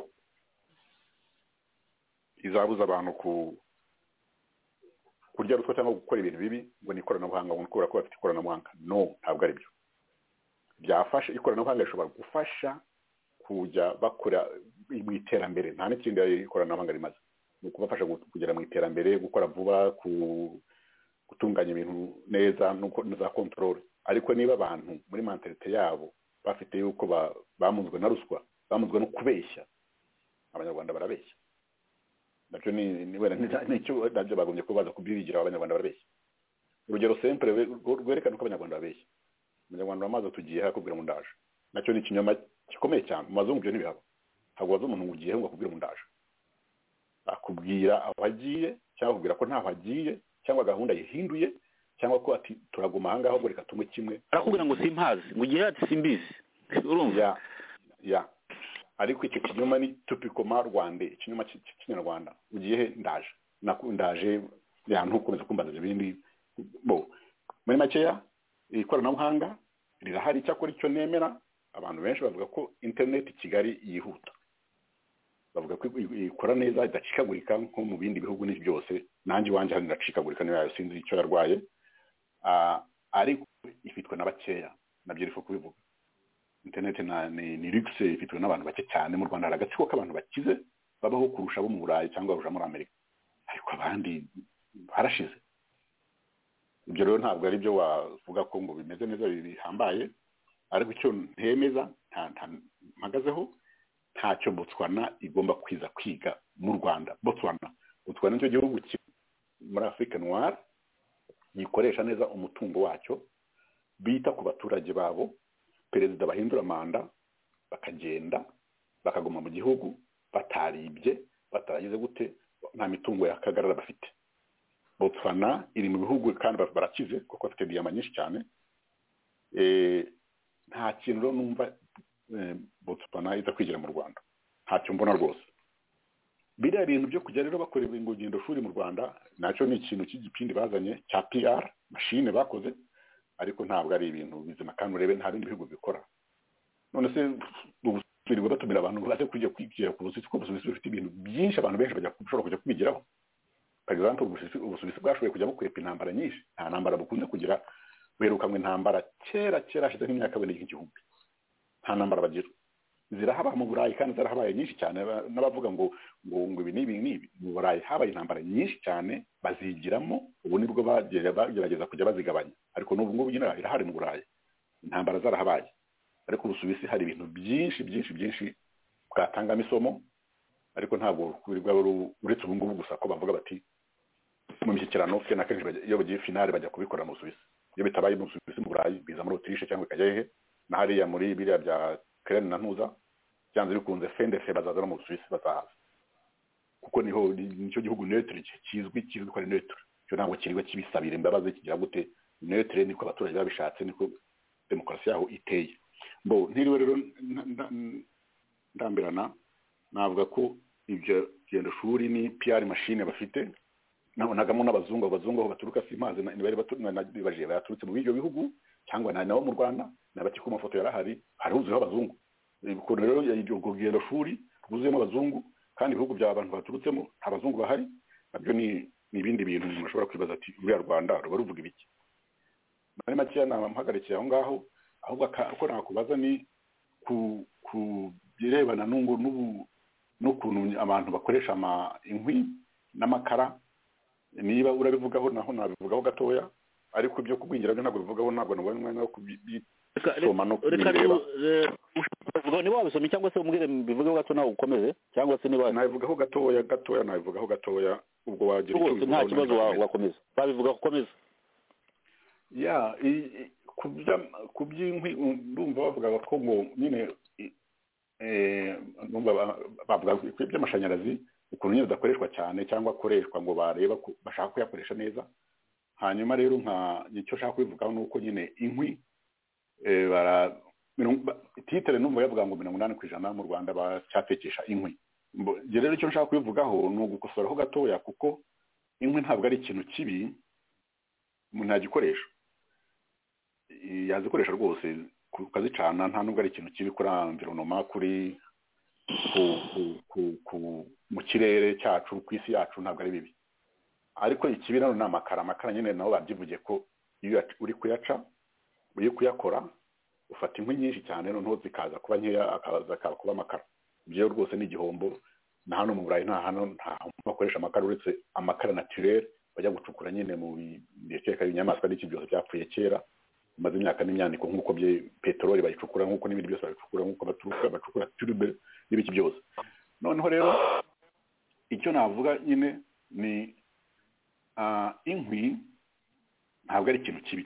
izabuza abantu ku- kurya ruswa cyangwa gukora ibintu bibi ngo ni ikoranabuhanga ngo ni kubera ko bafite ikoranabuhanga no ntabwo ari byo byafasha ikoranabuhanga rishobora gufasha kujya bakora mu iterambere nta n'ikindi ikoranabuhanga rimaze ni ukubafasha gu- kugera mu iterambere gukora vuba ku- gutunganya ibintu neza no gukora na za kontorore ariko niba abantu muri mentalite yabo bafite yuko ba- bamunzwe na ruswa bamunzwe no kubeshya abanyarwanda barabeshya nabyo ni ni wenda ni- ni icyo nabyo bagombye kuba baza kubyibigira abanyarwanda barabeshya urugero sempure rwe- rwerekana ko abanyarwanda babeshya abanyarwanda bamaze tugiye hakubwira ngo ndaje nacyo ni ikinyoma gikomeye cyane mu mazungu ibyo ntibihaba ntabwo waza umuntu ngo ugiye ngo akubwire ngo ndaje akubwira aho agiye cyangwa akubwira ko ntaho agiye cyangwa gahunda yihinduye cyangwa ko ati turaguma ahangaha ahubwo reka tunywe kimwe arakubwira ngo simpazi ngo ugire ati simbizi urumva ya ya ariko icyo kinyoma ni tupikoma rwande ikinyoma ki- ki- kinyarwanda ugiye he ndaje Naku- ndaje ya ntukomeze kumbaza ibindi bo muri makeya ikoranabuhanga rirahari icyakora icyo nemera abantu benshi bavuga ko interineti i kigali yihuta bavuga ko i- i- ikora neza idacikagurika nko mu bindi bihugu n'ibyo byose nanjye iwanjye hano iracikagurika niba sinzi icyo yarwaye Ah, ariko ifitwe na bakeya nabyo rifo kubivuga interineti na- ni ni rigise ifitwe n'abantu bake cyane mu rwanda hari agatsiko k'abantu bakize babaho kurusha abo mu burayi cyangwa kurusha muri amerika ariko abandi barashize ibyo rero ntabwo ari byo wavuga ko ngo bimeze neza bihambaye ariko icyo ntemeza nta- nta- mpagazeho ntacyo botswana igomba kwiza kwiga mu rwanda botswana botswana nicyo gihugu ki- muri afurika noire gikoresha neza umutungo wacyo bita ku baturage babo perezida bahindura manda bakagenda bakaguma mu gihugu bataribye bataragize gute nta mitungo yakagarara bafite botswana iri mu bihugu kandi barakize kuko bafite diyama nyinshi cyane nta kintu rero numva botswana iza kwigira mu rwanda ntacyo mbona rwose biriya bintu byo kujya rero bakora ingugendo shuri mu rwanda nacyo ni ikintu cy'igipindi bazanye cya pr mashine bakoze ariko ntabwo ari ibintu bizima kandi urebe nta bindi bihugu bikora none se twirirwa batumira abantu baze kujya kwigira ku busuwisi kuko ubusuwisi bufite ibintu byinshi abantu benshi bashobora kujya kubigeraho for example ubusuwisi bwashoboye kujya bukwepa intambara nyinshi nta ntambara bukunze kugira buherukanywe intambara kera kera hashize nk'imyaka bine igihumbi nta ntambara bagira zirahaba mu burayi kandi zarahabaye nyinshi cyane n'abavuga ngo ngo ngo ibi n'ibi n'ibi mu burayi habaye intambara nyinshi cyane bazigiramo ubu nibwo bagerageza kujya bazigabanya ariko n'ubu ngubu nyine irahari mu burayi intambara zarahabaye ariko ubusuwisi hari ibintu byinshi byinshi byinshi bwatangamo isomo ariko ntabwo uretse ubu ngubu gusa ko bavuga bati mu mishyikirano kenshi na kenshi iyo bagiye finale bajya kubikora mu busuwisi iyo bitabaye mu busuwisi mu burayi biza muri otirishe cyangwa ikajya hehe na hariya muri biriya bya kereni na ntuza byanze bikunze fendefe bazaza no mu busuwisi bazahaza kuko niho nicyo gihugu netire kizwi kizwi ko ari netire cyo ntabwo kiriwe kibisabira imbabazi kigira gute netire niko abaturage babishatse niko demokarasi yaho iteye bo ntiriwe rero ndambirana navuga ko ibyo gendo shuri ni PR machine bafite nabonagamo n'abazungu abazungu aho baturuka si mazi bari batubaje baturutse mu byo bihugu cyangwa na nabo mu Rwanda nabati ku mafoto yarahari haruzuyeho abazungu ubwo rero iryo gendo shuri rwuzuyemo abazungu kandi ibihugu by'abantu baturutsemo nta bazungu bahari nabyo ni ibindi bintu umuntu ashobora kwibaza ati uriya rwanda ruba ruvuga ibiki muri makeya namuhagarikiye aho ngaho ahubwo uko nakubaza ni ku birebana n'ukuntu abantu bakoresha inkwi n'amakara niba urabivugaho naho nabivugaho gatoya ariko ibyo kubwingira byo ntabwo bivugaho ntabwo nabonye umwanya wo kubisoma no kubireba niba wabisomye cyangwa se umbwire bivugeho gato nawe ukomeze cyangwa se niba nabivugaho gatoya gatoya nabivugaho gatoya ubwo wagira icyo nta kibazo wakomeza babivugaho ukomeza ya ku by'inkwi ndumva bavuga ko ngo nyine bavuga ku by'amashanyarazi ukuntu nyine adakoreshwa cyane cyangwa akoreshwa ngo bareba bashaka kuyakoresha neza hanyuma rero nka icyo ushaka kubivugaho ni uko nyine inkwi titire numva yavuga ngo mirongo inani ku ijana mu rwanda bacyatekesha inkwi rero icyo nshaka kubivugaho ni ugukosoraho gatoya kuko inkwi ntabwo ari ikintu kibi umuntu yagikoresha yazikoresha rwose ukazicana nta nubwo ari ikintu kibi kuri environoma kuri mu kirere cyacu ku isi yacu ntabwo ari bibi ariko ikibi nano ni amakara amakara nyine nabo babyivugiye ko iyo uri kuyaca uri kuyakora ufata inkwi nyinshi cyane noneho zikaza kuba nkeya akaza kuba amakara ibyo rwose ni igihombo na hano mu burayi nta hantu nta hantu bakoresha amakara uretse amakara natirere bajya gucukura nyine mu bikeka inyamaswa n'iki byose byapfuye kera bimaze imyaka n'imyaniko nk'uko peteroli bayicukura nk'uko n'ibindi byose babicukura nk'uko baturuka bacukura turube n'ibiki byose noneho rero icyo navuga nyine ni inkwi ntabwo ari ikintu kibi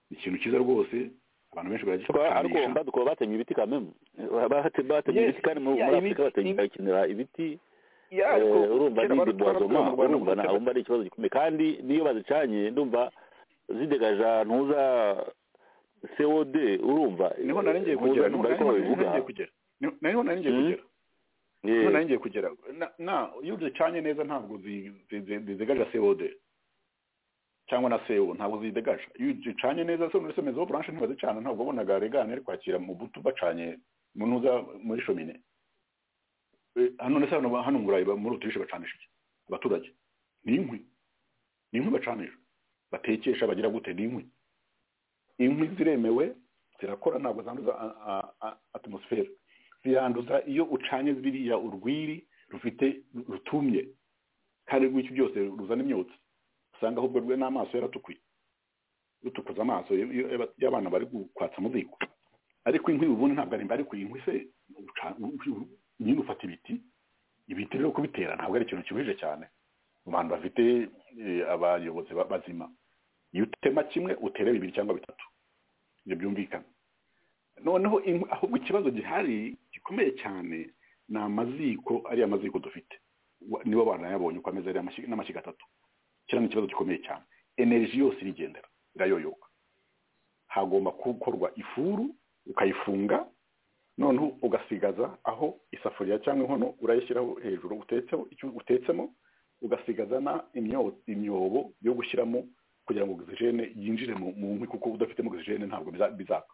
ni ikintu cyiza rwose abantu benshi baragikoresha ariko badukuba batemye ibiti kamemu batemye ibiti kandi muri afurika bakenera ibiti urumva n'indi bwazoma urumva ntabwo ari ikibazo gikomeye kandi n'iyo bazicanye ndumva zidegaja ntuza cod urumva niho nari ngiye kugera niho nari kugera niho nari ngiye kugera niho nari ngiye kugera na iyo uzicanye neza ntabwo zidegaja cod cyangwa na co ntabwo zidegaja iyo uzicanye neza se muri semezo branche ntibazicana ntabwo wabonaga regane ari kwakira mu butu bacanye mu ntuza muri shomine hano ndetse hano mu burayi muri utirishe bacanisha iki abaturage ni inkwi ni inkwi bacanisha batekesha bagira gute n'inkwi inkwi ziremewe zirakora ntabwo zanduza atmosfere ziranduza iyo ucanye ziriya urwiri rufite rutumye kandi rw'icyo byose ruzana imyotsi usanga ahubwo rwe n'amaso yaratukuye rutukuza amaso y'abana bari kwatsa mu ziko ariko inkwi ubundi ntabwo ari ariko inkwi se nyine ufata ibiti ibiti rero kubitera ntabwo ari ikintu kibujije cyane mu bantu bafite abayobozi bazima iyo utema kimwe utera bibiri cyangwa bitatu ibyo byumvikana noneho ahubwo ikibazo gihari gikomeye cyane ni amaziko ariya maziko dufite wa- nibo bantu yabonye uko ameze ariya mashyi- n'amashyiga atatu kiriya ni ikibazo gikomeye cyane energy yose irigendera irayoyoka hagomba gukorwa ifuru ukayifunga noneho ugasigaza aho isafuriya cyangwa inkono urayishyiraho hejuru utetseho icyo utetsemo ugasigaza na imyo- imyobo yo gushyiramo kugira ngo ogisijene yinjire mu mu nkwi kuko udafitemo ogisijene ntabwo biza- bizaka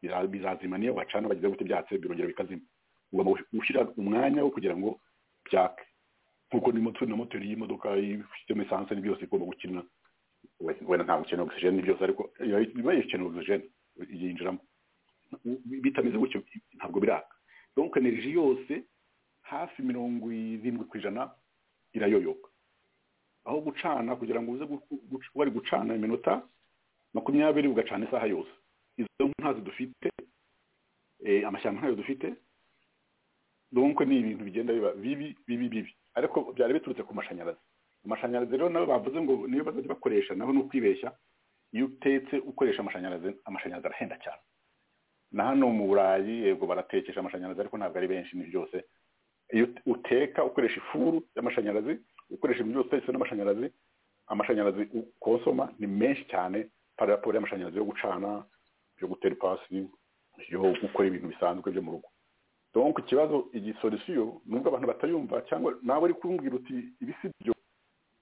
Biza- bizazima niyo bacana bageze gute byatse birongera bikazima ugomba gushyira umwanya wo kugira ngo byake nkuko ni moto na moteri y'imodoka ifitemo esanse ni byose igomba gukina wenda ntabwo ukeneye ogisijene ni byose ariko iba ikeneye ogisijene yinjiramo bitameze gutyo ntabwo biraka donc energy yose hafi mirongo irindwi ku ijana irayoyoka aho gucana kugira ngo uze gu- gu- wari gucana iminota makumyabiri ugacana isaha yose izo nkwi ntazo dufite eh, amashyamba ntayo dufite donc ni ibintu bigenda biba bibi bibi bibi ariko byari biturutse ku mashanyarazi amashanyarazi rero nawe bavuze ngo niyo bazajya bakoresha naho ni ukwibeshya iyo utetse ukoresha amashanyarazi amashanyarazi arahenda cyane na hano mu burayi yego baratekesha amashanyarazi ariko ntabwo ari benshi ni byose iyo ut- uteka ukoresha ifuru y'amashanyarazi ukoresha ibintu byose utetse n'amashanyarazi amashanyarazi ukonsoma ni menshi cyane paraporo y'amashanyarazi yo gucana yo gutera ipasi yo gukora ibintu bisanzwe byo mu rugo donc ikibazo igisolisiyo nubwo abantu batayumva cyangwa nawe uri kumbwira uti ibi si byo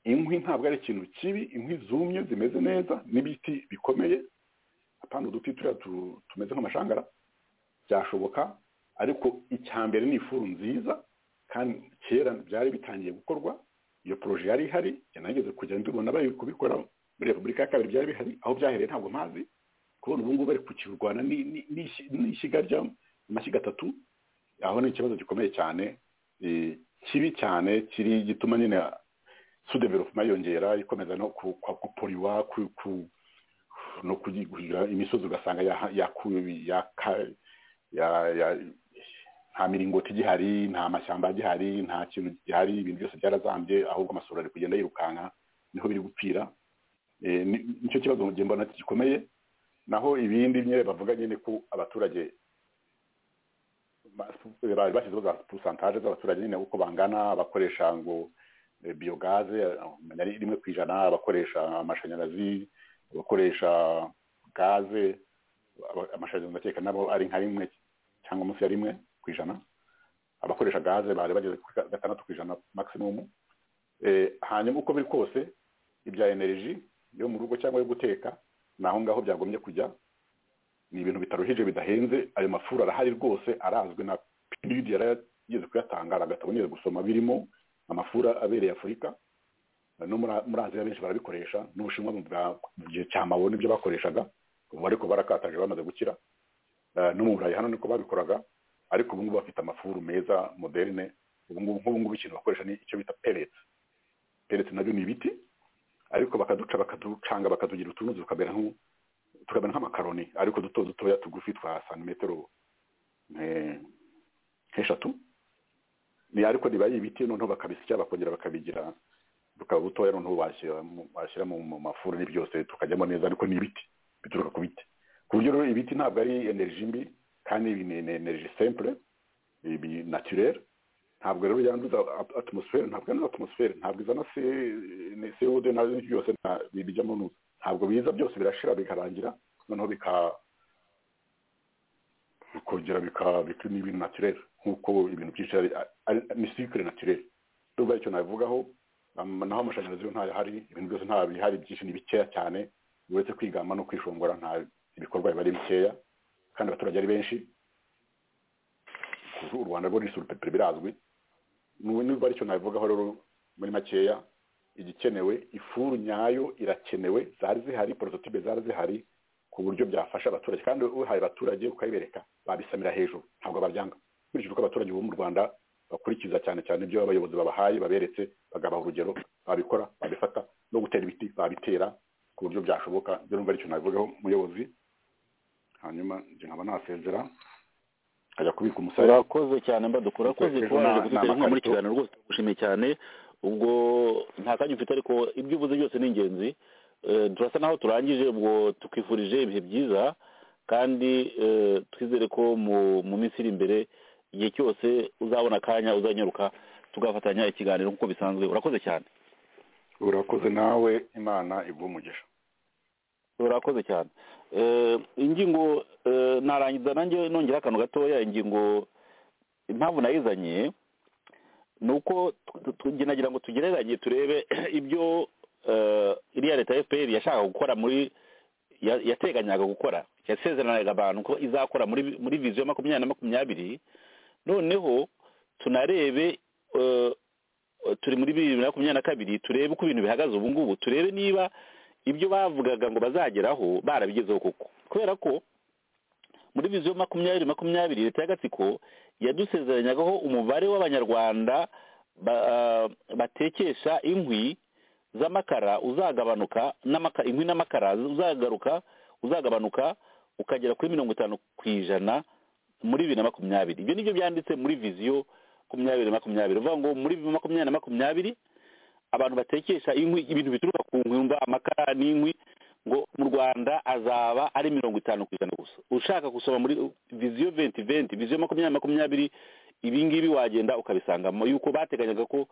inkwi ntabwo ari ikintu kibi inkwi zumye zimeze neza n'ibiti bikomeye apana uduti turiya tu- tumeze nk'amashangara byashoboka ariko icya mbere ni ifuru nziza kandi kera byari bitangiye gukorwa iyo poroje yari ihari yanageze kugenda tubona bari kubikora muri repubulika ya kabiri byari bihari aho byahereye ntabwo mpazi kubona ubu ngubu bari kukirwana ni- ni- ni- n'ishyiga ry'amashyiga atatu aho ni ikibazo gikomeye cyane eh, kibi cyane kiri gituma nyine sudevelopuma yiyongera ikomeza no ku- kwa- kuporiwa ku- ku- no kugi- kugira imisozi ugasanga yaha- yakuwe yaka- ya- ya- nta miringoti igihari nta mashyamba agihari nta kintu gihari ibintu byose byarazambye ahubwo amasura ari kugenda yirukanka niho biri gupfira Eh, ni- nicyo kibazo mu gihe mbona gikomeye naho ibindi nyine bavuga nyine ko abaturage ba- bari bashyizeho za porosantaje z'abaturage nyine uko bangana abakoresha ngo eh, biyogaze eh, ari rimwe ku ijana abakoresha amashanyarazi abakoresha gaze aba- amashanyarazi ndakeka nabo ari nka rimwe cyangwa munsi ya rimwe ku ijana abakoresha gaze bari bageze kuri ga- gatandatu ku ijana maximumu Eh, hanyuma uko biri kose ibya energy yo mu rugo cyangwa yo guteka ni aho ngaho byagombye kujya ni ibintu bitaruhije bidahenze ayo mafuru arahari rwose arazwi na pnud yarageze kuyatanga agatabo niyo gusoma birimo amafuru abereye afurika no muri- muri aziya benshi barabikoresha n'ubushinwa mu bwa- mu gihe cya mabo nibyo bakoreshaga ubu ariko barakataje bamaze gukira Eh, no mu burayi hano niko babikoraga ariko ubu ngubu bafite amafuru meza moderne ubu ngubu nk'ubu ngubu ikintu bakoresha ni icyo bita peretse peretse nabyo ni ibiti ariko bakaduca bakaducanga bakadugira utuntu tukamera nk'u- tukamera nk'amakaroni ariko duto dutoya tugufi twa santimetero nke- nk'eshatu ni ariko riba ari ibiti noneho bakabisya bakongera bakabigira bukaba butoya noneho washyira mu- washyira mu mu mafuru ni byose tukajyamo neza ariko ni ibiti bituruka ku biti ku buryo rero ibiti ntabwo ari energy mbi kandi ibi ni ni energy simple ibi naturelle ntabwo rero yanduza at- atmosphere ntabwo yanduza atmosphere ntabwo izana se- ne- CO2 nazo n'ibyo byose nta- bi- bijyamo nuza ntabwo biza byose birashira bikarangira noneho bika bikongera bika bika ni ibintu naturelle nk'uko ibintu byinshi ari ari- ni cycle naturelle ndumva icyo nabivugaho am- naho amashanyarazi yo ntayo hari ibintu byose nta bihari byinshi ni bikeya cyane uretse kwigamba no kwishongora nta ibikorwa biba ari bikeya kandi abaturage ari benshi u rwanda rwo ni surupepere birazwi n'ubu niba aricyo nabivugaho rero muri makeya igikenewe ifuru nyayo irakenewe zari zihari porototipe zari zihari ku buryo byafasha abaturage kandi uhaye abaturage ukayibereka babisamira hejuru ntabwo babyanga nkurikije uko abaturage bo mu rwanda bakurikiza cyane cyane ibyo abayobozi babahaye baberetse bagabaha urugero babikora babifata no gutera ibiti babitera ku buryo byashoboka ibyo numva aricyo nabivugaho umuyobozi hanyuma njye nkaba nasezera ajya kubika umusaruro urakoze cyane mbaduka urakoze Ejo kuba waje na- kudutera inkunga na muri amakarito. kiganiro rwose tugushimiye cyane ubwo nta kanya ufite ariko ibyo uvuze byose ni ingenzi Eh, turasa naho turangije ubwo tukwifurije ibihe byiza kandi eh, twizere ko mu mu minsi iri imbere igihe cyose uzabona akanya uzanyaruka tugafatanya ikiganiro nk'uko bisanzwe urakoze cyane urakoze nawe imana iguha umugisha urakoze cyane ingingo narangiza nanjye nongera akantu gatoya ingingo impamvu nayizanye ni uko nagira ngo tugereranye turebe ibyo iriya leta fpr yashakaga gukora muri yateganyaga gukora yasezeranaga abantu ko izakora muri viziyo makumyabiri na makumyabiri noneho tunarebe turi muri bibiri na makumyabiri na kabiri turebe uko ibintu bihagaze ubu ngubu turebe niba ibyo bavugaga ngo bazageraho barabigezeho koko kubera ko muri viziyo makumyabiri makumyabiri leta y'agatsiko yadusezeranyagaho umubare w'abanyarwanda batekesha inkwi z'amakara uzagabanuka inkwi n'amakara uzagaruka uzagabanuka ukagera kuri mirongo itanu ku ijana muri bibiri na makumyabiri ibyo nibyo byanditse muri viziyo makumyabiri na makumyabiri uvuga ngo muri makumyabiri na makumyabiri abantu batekesha inkwi ibintu bituruka ku nkwimba amakara n'inkwi ngo mu rwanda azaba ari mirongo itanu ku ijana gusa ushaka gusoma muri viziyo venti venti viziyo makumyabiri makumyabiri ibi ngibi wagenda ukabisangamo yuko bateganyaga ko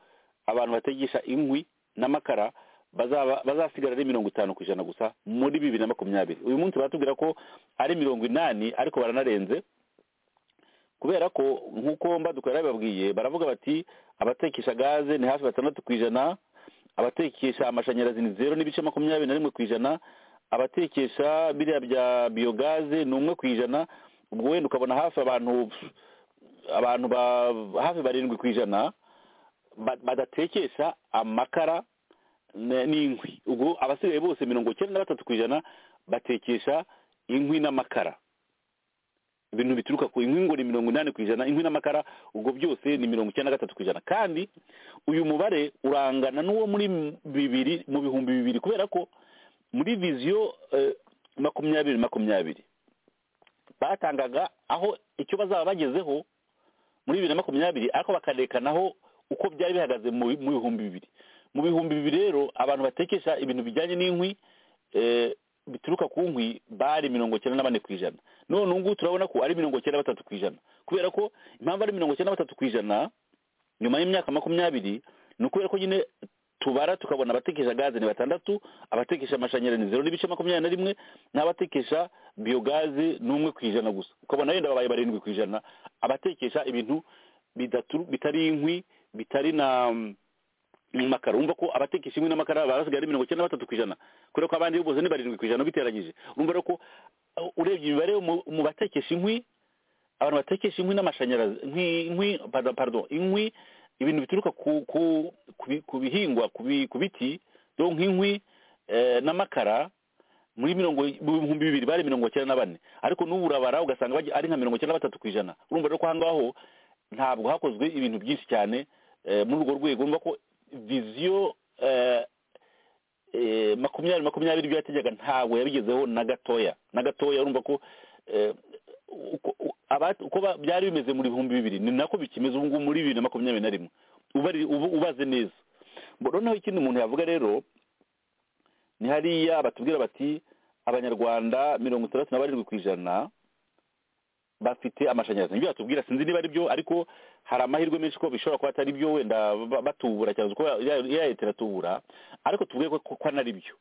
abantu bategesha inkwi n'amakara bazasigara ari mirongo itanu ku ijana gusa muri bibiri na makumyabiri uyu munsi baratubwira ko ari mirongo inani ariko baranarenze kubera ko nk'uko mbadukorera bababwiye baravuga bati abatekesha gaze ni hafi batandatu ku ijana abatekesha amashanyarazi ni zeru n'ibice makumyabiri na rimwe ku ijana abatekesha biriya bya biyogaze ni umwe ku ijana ubwo wenda ukabona hafi abantu abantu ba hafi barindwi ku ijana badatekesha amakara n'inkwi ubwo abasigaye bose mirongo icyenda na batatu ku ijana batekesha inkwi n'amakara ibintu bituruka ku inkwi ngo ni mirongo inani ku ijana inkwi n'amakara ubwo byose ni mirongo icyenda na gatatu ku ijana kandi uyu mubare urangana n'uwo muri bibiri mu bihumbi bibiri kubera ko muri viziyo makumyabiri makumyabiri batangaga aho icyo bazaba bagezeho muri bibiri na makumyabiri ariko bakarekanaho uko byari bihagaze mu bihumbi bibiri mu bihumbi bibiri rero abantu batekesha ibintu bijyanye n'inkwi bituruka ku nkwi bari mirongo icyenda na bane ku ijana none ubu ngubu turabona ko ari mirongo icyenda na batatu ku ijana kubera ko impamvu ari mirongo icyenda na batatu ku ijana nyuma y'imyaka makumyabiri ni ukubera ko nyine tubara tukabona abatekesha gaze ni batandatu abatekesha amashanyarazi ni zeru n'ibice makumyabiri na rimwe n'abatekesha biyogaze ni umwe ku ijana gusa ukabona wenda babaye barindwi ku ijana abatekesha ibintu bitari inkwi bitari na amakara wumva ko abatekesha inkwi n'amakara barasigaye ari mirongo icyenda na batatu ku ijana kubera ko abandi bose ni barindwi ku ijana ubiteranyije urumva rero ko urebye imibare mu batekesha inkwi abantu batekesha inkwi n'amashanyarazi inkwi pardon inkwi ibintu bituruka ku bihingwa ku biti dore nk'inkwi n'amakara muri mirongo ibihumbi bibiri bari mirongo icyenda na bane ariko n'ubu urabara ugasanga ari nka mirongo icyenda na batatu ku ijana urumva rero ko aho ngaho ntabwo hakozwe ibintu byinshi cyane muri urwo rwego urumva ko viziyo makumyabiri makumyabiri ibyo yategeka ntabwo yabigezeho na gatoya na gatoya urumva ko uko byari bimeze muri bihumbi bibiri ni nako bikimeze ubu ngubu muri bibiri na makumyabiri na rimwe ubaze neza noneho ikindi umuntu yavuga rero ni hariya batubwira bati abanyarwanda mirongo itandatu na barindwi ku ijana bafite amashanyarazi nibyo batubwira sinzi niba ari byo ariko hari amahirwe menshi ko bishobora kuba atari byo wenda batubura cyane kuko leta iratubura ariko tuvuge ko anari byo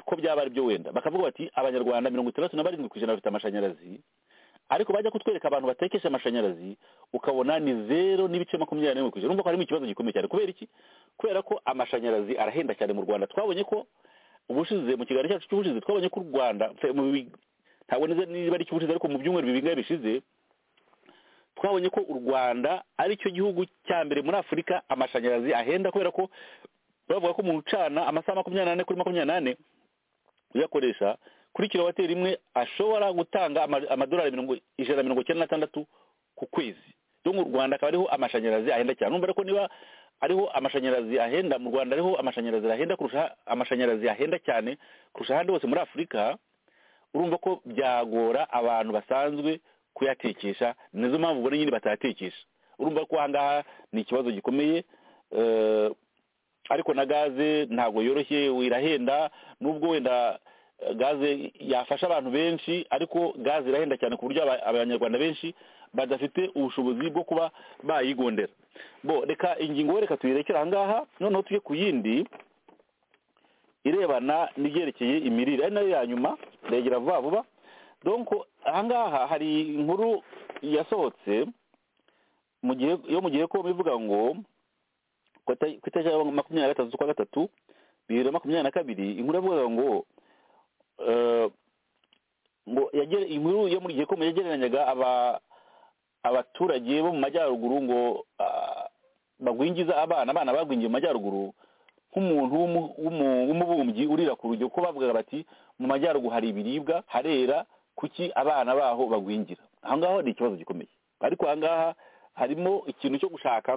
ko byaba ari byo wenda bakavuga bati abanyarwanda mirongo itandatu na barindwi ku ijana bafite amashanyarazi ariko bajya kutwereka abantu batekesha amashanyarazi ukabona ni zeru n'ibice makumyabiri n'imwe ku ijana urumva ko harimo ikibazo gikomeye cyane kubera iki kubera ko amashanyarazi arahenda cyane mu rwanda twabonye ko ubushize mu kiganiro cyacu cy'ubushize twabonye ko u rwanda ntabwo niba ari ikibucize ariko mu byumweru bibingahe bishize twabonye ko u rwanda ari cyo gihugu cya mbere muri afurika amashanyarazi ahenda kubera ko bavuga ko umuntu ucana amasaha makumyabiri n'ane kuri makumyabiri n'ane uyakoresha kuri kilowateri imwe ashobora gutanga amadolari ijana na mirongo icyenda n'atandatu ku kwezi mu rwanda akaba ariho amashanyarazi ahenda cyane numva ariko niba ariho amashanyarazi ahenda mu rwanda ariho amashanyarazi ahenda kurusha amashanyarazi ahenda cyane kurusha ahandi hose muri afurika urumva ko byagora abantu basanzwe kuyatekesha nizo mpamvu ubona nyine batayatekesha urumva ko ahangaha ni ikibazo gikomeye ariko na gaze ntabwo yoroshye irahenda nubwo wenda gaze yafasha abantu benshi ariko gaze irahenda cyane ku buryo abanyarwanda benshi badafite ubushobozi bwo kuba bayigondera bo reka ingingo reka tuyirekere aha ngaha noneho tujye ku yindi irebana n'ibyerekeye imirire ari nayo ya nyuma ndegera vuba vuba donko aha ngaha hari inkuru yasohotse mu gihe yo mu gihe ko bivuga ngo ku ita- ku itariki ya makumyabiri na gatatu z'ukwa gatatu bibiri na makumyabiri na kabiri inkuru yavugaga ngo eh, ngo yagere inkuru yo muri gihe yagereranyaga aba abaturage bo mu majyaruguru ngo ah, bagwingiza abana abana bagwingiye mu majyaruguru nk'umuntu w'umu- w'umu- w'umubumbyi urira ku rujyo ko bavugaga bati mu majyaruguru hari ibiribwa harera kuki abana baho bagwingira aho ngaho ni ikibazo gikomeye ariko aha ngaha harimo ikintu cyo gushaka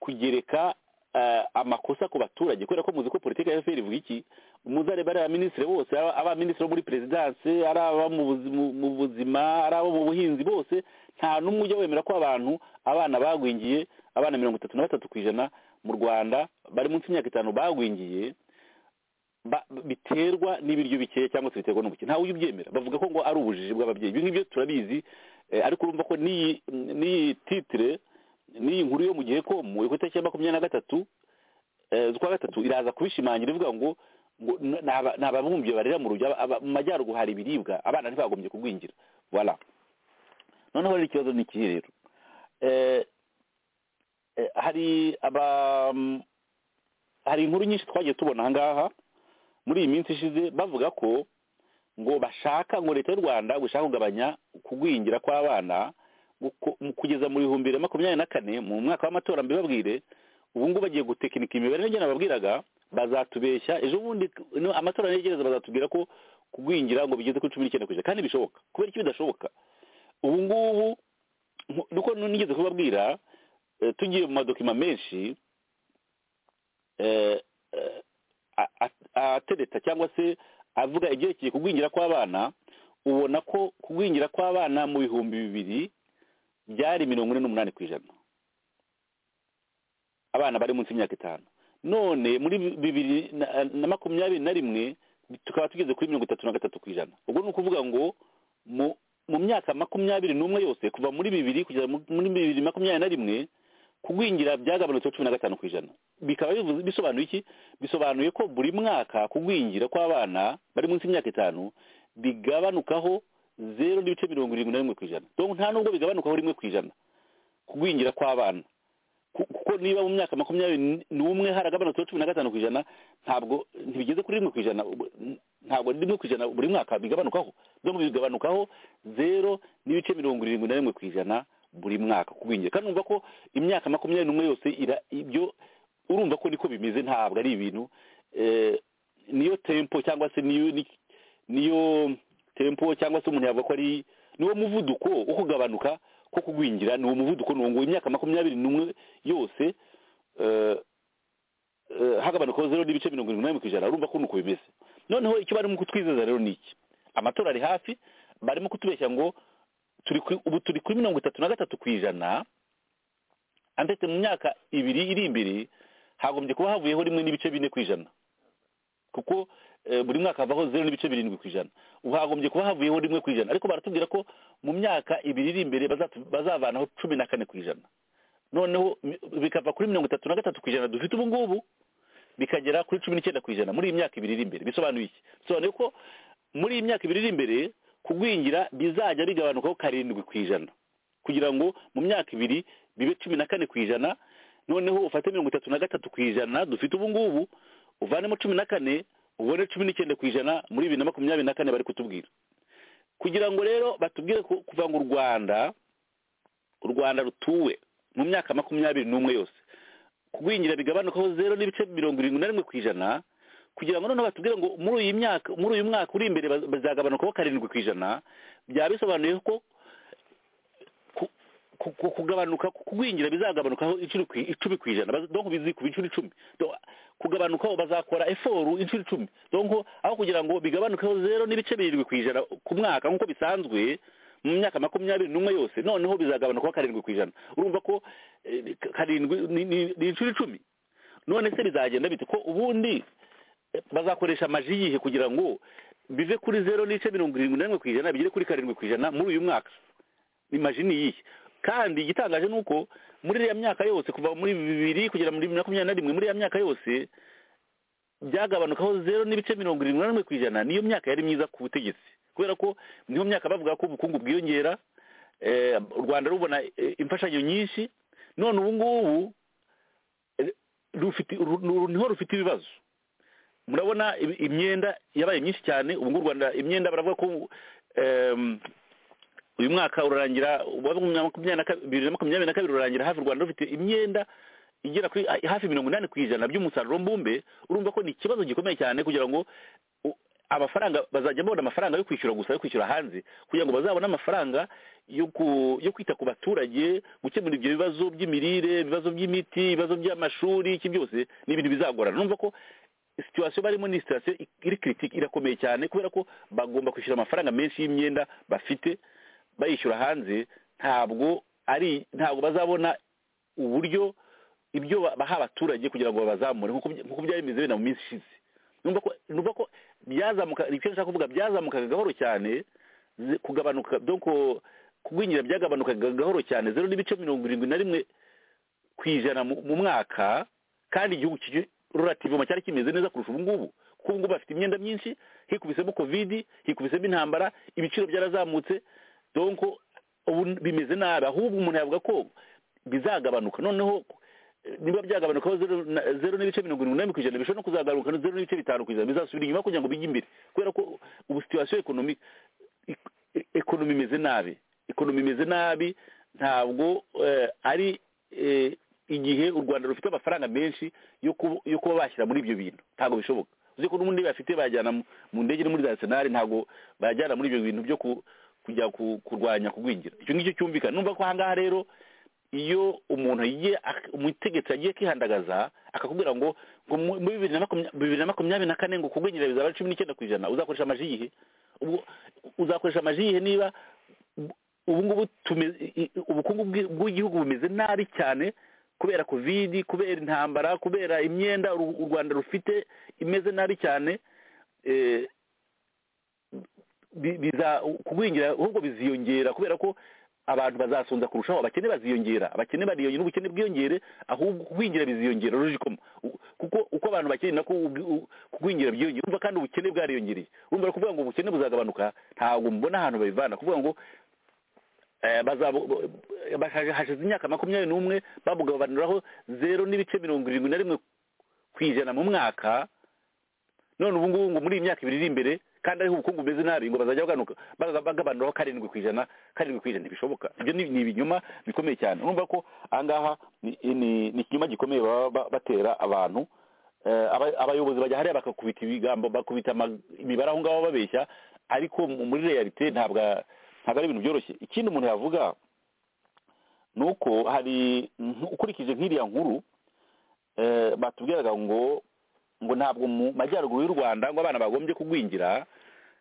kugereka eh, amakosa ku baturage kubera ko muzi ko politiki ya efuperi ivuga iki umuzi areba ari abaminisitiri bose ari abaminisitiri bo muri perezidanse ari aba mu buzi- mu- mu buzima ari abo mu buhinzi bose nta n'umwe ujya wemera ko abantu abana bagwingiye abana mirongo itatu na batatu ku ijana mu rwanda bari munsi y'imyaka itanu bagwingiye ba- biterwa n'ibiryo bikeya cyangwa se biterwa n'ubukene ntawe ujya ubyemera bavuga ko ngo ari ubujiji bw'ababyeyi ibyo ngibyo turabizi eh, ariko urumva ko n'iyi n'iyi titire n'iyi nkuru yo mu gihe ko mu ku itariki ya makumyabiri na gatatu eh, z'ukwa gatatu iraza kubishimangira ivuga ngo ngo n- ni aba- ni ababumbyi barera mu rujya aba- aba- mu majyaruguru hari ibiribwa abana ntibagombye kugwingira voilà noneho rero ikibazo ni ikihe rero Eh, eh, hari aba mm, hari inkuru nyinshi twagiye tubona aha ngaha muri iyi minsi ishize bavuga ko ngo bashaka ngo leta y'u rwanda gushaka kugabanya kugwingira kw'abana guko- mu- kugeza mu bihumbi bibiri na makumyabiri na kane mu mwaka w'amatora mbibabwire ubu ngubu bagiye gutekinika imibare n'ibyo nababwiraga bazatubeshya ejo bundi no, amatora yegereza bazatubwira ko kugwingira ngo bigeze kuri cumi n'icyenda ku ijana kandi bishoboka kubera iki bidashoboka ubu ngubu nku- nuko nigeze kubabwira eh, tugiye mu madokima menshi eh, eh, a- a- atereta cyangwa se avuga ibyerekeye kugwingira kw'abana ubona ko kugwingira kw'abana mu bihumbi bibiri byari mirongo ine n'umunani ku ijana abana bari munsi y'imyaka itanu none muri bibiri na- na makumyabiri na rimwe tukaba tugeze kuri mirongo itatu na gatatu ku ijana ubwo ni ukuvuga ngo mu mu myaka makumyabiri n'umwe yose kuva muri bibiri kugeza mu- muri bibiri makumyabiri na rimwe kugwingira byagabanutseho cumi na gatanu ku ijana bikaba bivuze- bisobanuye iki bisobanuye ko buri mwaka kugwingira kw'abana bari munsi y'imyaka itanu bigabanukaho zeru n'ibice mirongo irindwi na rimwe ku ijana donc nta nubwo bigabanukaho rimwe ku ijana kugwingira kw'abana ku- kuko niba mu myaka makumyabiri n'umwe haragabanutseho cumi na gatanu ku ijana ntabwo ntibigeze kuri rimwe ku ijana ubu- ntabwo rimwe ku ijana buri mwaka bigabanukaho donc bigabanukaho zero n'ibice mirongo irindwi na rimwe ku ijana buri mwaka kugwingira kandi urumva ko imyaka makumyabiri n'umwe yose ira ibyo urumva ko niko bimeze ntabwo ari ibintu eh, niyo tempo cyangwa se niyo ni- niyo tempo cyangwa se umuntu yavuga ko ari niwo muvuduko wo kugabanuka ko kugwingira ni uwo muvuduko ni uwo nguwo imyaka makumyabiri n'umwe yose eh, eh, hagabanukaho zero n'ibice mirongo irindwi n'umunani ku ijana urumva ko ni uko bimeze noneho icyo barimo kutwizeza rero ni iki amatora ari hafi barimo kutubeshya ngo turi ku- ubu turi kuri mirongo itatu na gatatu ku ijana andetse mu myaka ibiri iri imbere hagombye kuba havuyeho rimwe n'ibice bine ku ijana kuko eh, buri mwaka havaho zeru n'ibice birindwi ku ijana ubu hagombye kuba havuyeho rimwe ku ijana ariko baratubwira ko mu myaka ibiri iri imbere bazatu- bazavanaho cumi na kane ku ijana noneho mi- bikava kuri mirongo itatu na gatatu ku ijana dufite ubu ngubu bikagera kuri cumi n'icyenda ku ijana muri iyi myaka ibiri iri imbere bisobanuye iki bisobanuye ko muri iyi myaka ibiri iri imbere kugwingira bizajya bigabanukaho karindwi ku ijana kugira ngo mu myaka ibiri bibe cumi na kane ku ijana noneho ufate mirongo itatu na gatatu ku ijana dufite ubu ngubu uvanemo cumi na kane ubone cumi n'icyenda ku ijana muri bibiri na makumyabiri na kane bari kutubwira kugira ngo rero batubwire ku- kuva ngo u rwanda u rwanda rutuwe mu myaka makumyabiri n'umwe yose kugwingira bigabanukaho zero n'ibice mirongo irindwi na rimwe ku ijana kugira ngo noneho batubwire ngo muri uyu myaka muri uyu mwaka uri imbere baz- bazagabanukaho karindwi ku ijana byaba bisobanuye ko ku- ku- ku- kugabanuka kugwingira bizagabanukaho inshuro ku- icumi ku ijana Baz- donc bizikuba inshuro icumi Donc, kugabanukaho bazakora eforu inshuro icumi donc aho kugira ngo bigabanukeho zero n'ibice birindwi ku ijana ku mwaka nk'uko bisanzwe mu myaka makumyabiri n'umwe yose noneho bizagabanukaho karindwi ku ijana urumva ko eh, karindwi ni ni- ni inshuro icumi none se bizagenda bite ko ubundi eh, bazakoresha amaji yihe kugira ngo bive kuri zero n'ice mirongo irindwi na rimwe ku ijana bigere kuri karindwi ku ijana muri uyu mwaka imajini yihe kandi igitangaje ni uko muri iriya myaka yose kuva muri bibiri kugera muri makumyabiri na rimwe muri iriya myaka yose byagabanukaho zero n'ibice mirongo irindwi na rimwe ku ijana niyo myaka yari myiza ku butegetsi kubera ko niyo myaka bavuga ko ubukungu bwiyongera u rwanda rubona imfashanyo nyinshi none ubu ngubu niho rufite ibibazo murabona imyenda yabaye myinshi cyane ubu ngubu u rwanda imyenda baravuga ko uyu mwaka urarangira bibiri na makumyabiri na kabiri urarangira hafi u rwanda rufite imyenda igera kuri hafi mirongo inani ku ijana by'umusaruro mbumbe urumva ko ni ikibazo gikomeye cyane kugira ngo amafaranga bazajya babona amafaranga yo kwishyura gusa yo kwishyura hanze kugira ngo bazabone amafaranga yo kwita ku baturage gukemura ibyo bibazo by'imirire ibibazo by'imiti ibibazo by'amashuri iki byose ni ibintu bizagorana numva ko situwasiyo barimo ni situwasiyo iri kiritike irakomeye cyane kubera ko bagomba kwishyura amafaranga menshi y'imyenda bafite bayishyura hanze ntabwo ari ntabwo bazabona uburyo ibyo baha abaturage kugira ngo babazamure nk'uko byari bimeze bino mu minsi ishize numva ko byazamuka icyo nshaka kuvuga byazamukaga gahoro cyane kugabanuka kugwingira byagabanukaga gahoro cyane zeru n'ibice mirongo irindwi na rimwe ku ijana mu mwaka kandi igihugu rurativoma cyari kimeze neza kurusha ubu ngubu kuko ubu ngubu bafite imyenda myinshi hikubisemo kovidi hikubisemo intambara ibiciro byarazamutse donko ubu bimeze nabi ahubwo umuntu yavuga ko bizagabanuka noneho niba byagabanukaho zeru n'ibice mirongo irindwi n'umunani ku ijana bishobora no kuzagaruka zeru n'ibice bitanu ku ijana bizasubira inyuma kugira ngo bijye imbere kubera ko ubu situwasiyo ekonomike ekonomi imeze nabi ekonomi imeze nabi ntabwo ari igihe u rwanda rufite amafaranga menshi yo kuba bashyira muri ibyo bintu ntabwo bishoboka uzi ko n'ubundi bafite bajyana mu ndege no muri za senari ntabwo bajyana muri ibyo bintu byo kujya kurwanya kugwingira icyo ngicyo cyumvikana numva ko ahangaha rero iyo umuntu agiye umutegetsi agiye kwihandagaza akakubwira ngo muri bibiri na makumyabiri na kane ngo kugwingira bizaba cumi n'icyenda ku ijana uzakoresha amaji yihe uzakoresha amaji yihe niba ubu ngubu ubukungu bw'igihugu bumeze nabi cyane kubera kovidi kubera intambara kubera imyenda u rwanda rufite imeze nabi cyane kugwingira ahubwo biziyongera kubera ko abantu bazasonza kurushaho abakene baziyongera abakene bariyongera n'ubukene bwiyongere ahubwo kugwingira biziyongera rujikomo kuko uko abantu bakene nako kugwingira byiyongera urumva kandi ubukene bwariyongereye urumva kuvuga ngo ubukene buzagabanuka ntabwo mbona ahantu babivana kuvuga ngo hashize imyaka makumyabiri n'umwe bamugabanuraho zeru n'ibice mirongo irindwi na rimwe ku ijana mu mwaka none ubu ngubu ngo muri iyi myaka ibiri iri imbere kandi ariho ubukungu bumeze nabi ngo bazajya bagabanuraho karindwi ku ijana karindwi ku ijana ntibishoboka ibyo ni ibinyoma bikomeye cyane urumva ko ahangaha ni ikinyoma gikomeye baba batera abantu abayobozi bajya hariya bakakubita ibigambo bakubita imibare aho ngaho babeshya ariko muri reyalite ntabwo ntabwo ari ibintu byoroshye ikindi umuntu yavuga ni uko hari ukurikije nk'iriya nkuru batubwiraga ngo ngo ntabwo mu majyaruguru y'u rwanda ngo abana bagombye kugwingira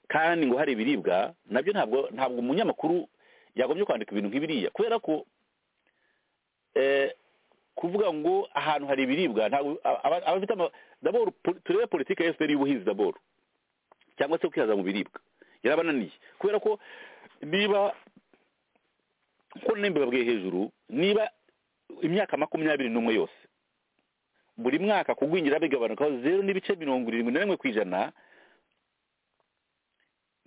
kandi ngo hari ibiribwa nabyo ntabwo ntabwo umunyamakuru yagombye kwandika ibintu nk'ibiriya kubera ko kuvuga ngo ahantu hari ibiribwa ntabwo abafite daboro turebe politiki ya efuperi y'ubuhinzi daboro cyangwa se kwihaza mu biribwa yarabananiye kubera ko niba kuko babwiye hejuru niba imyaka makumyabiri n'umwe yose buri mwaka kugwingira bigabanukaho zeru n'ibice mirongo irindwi na rimwe ku ijana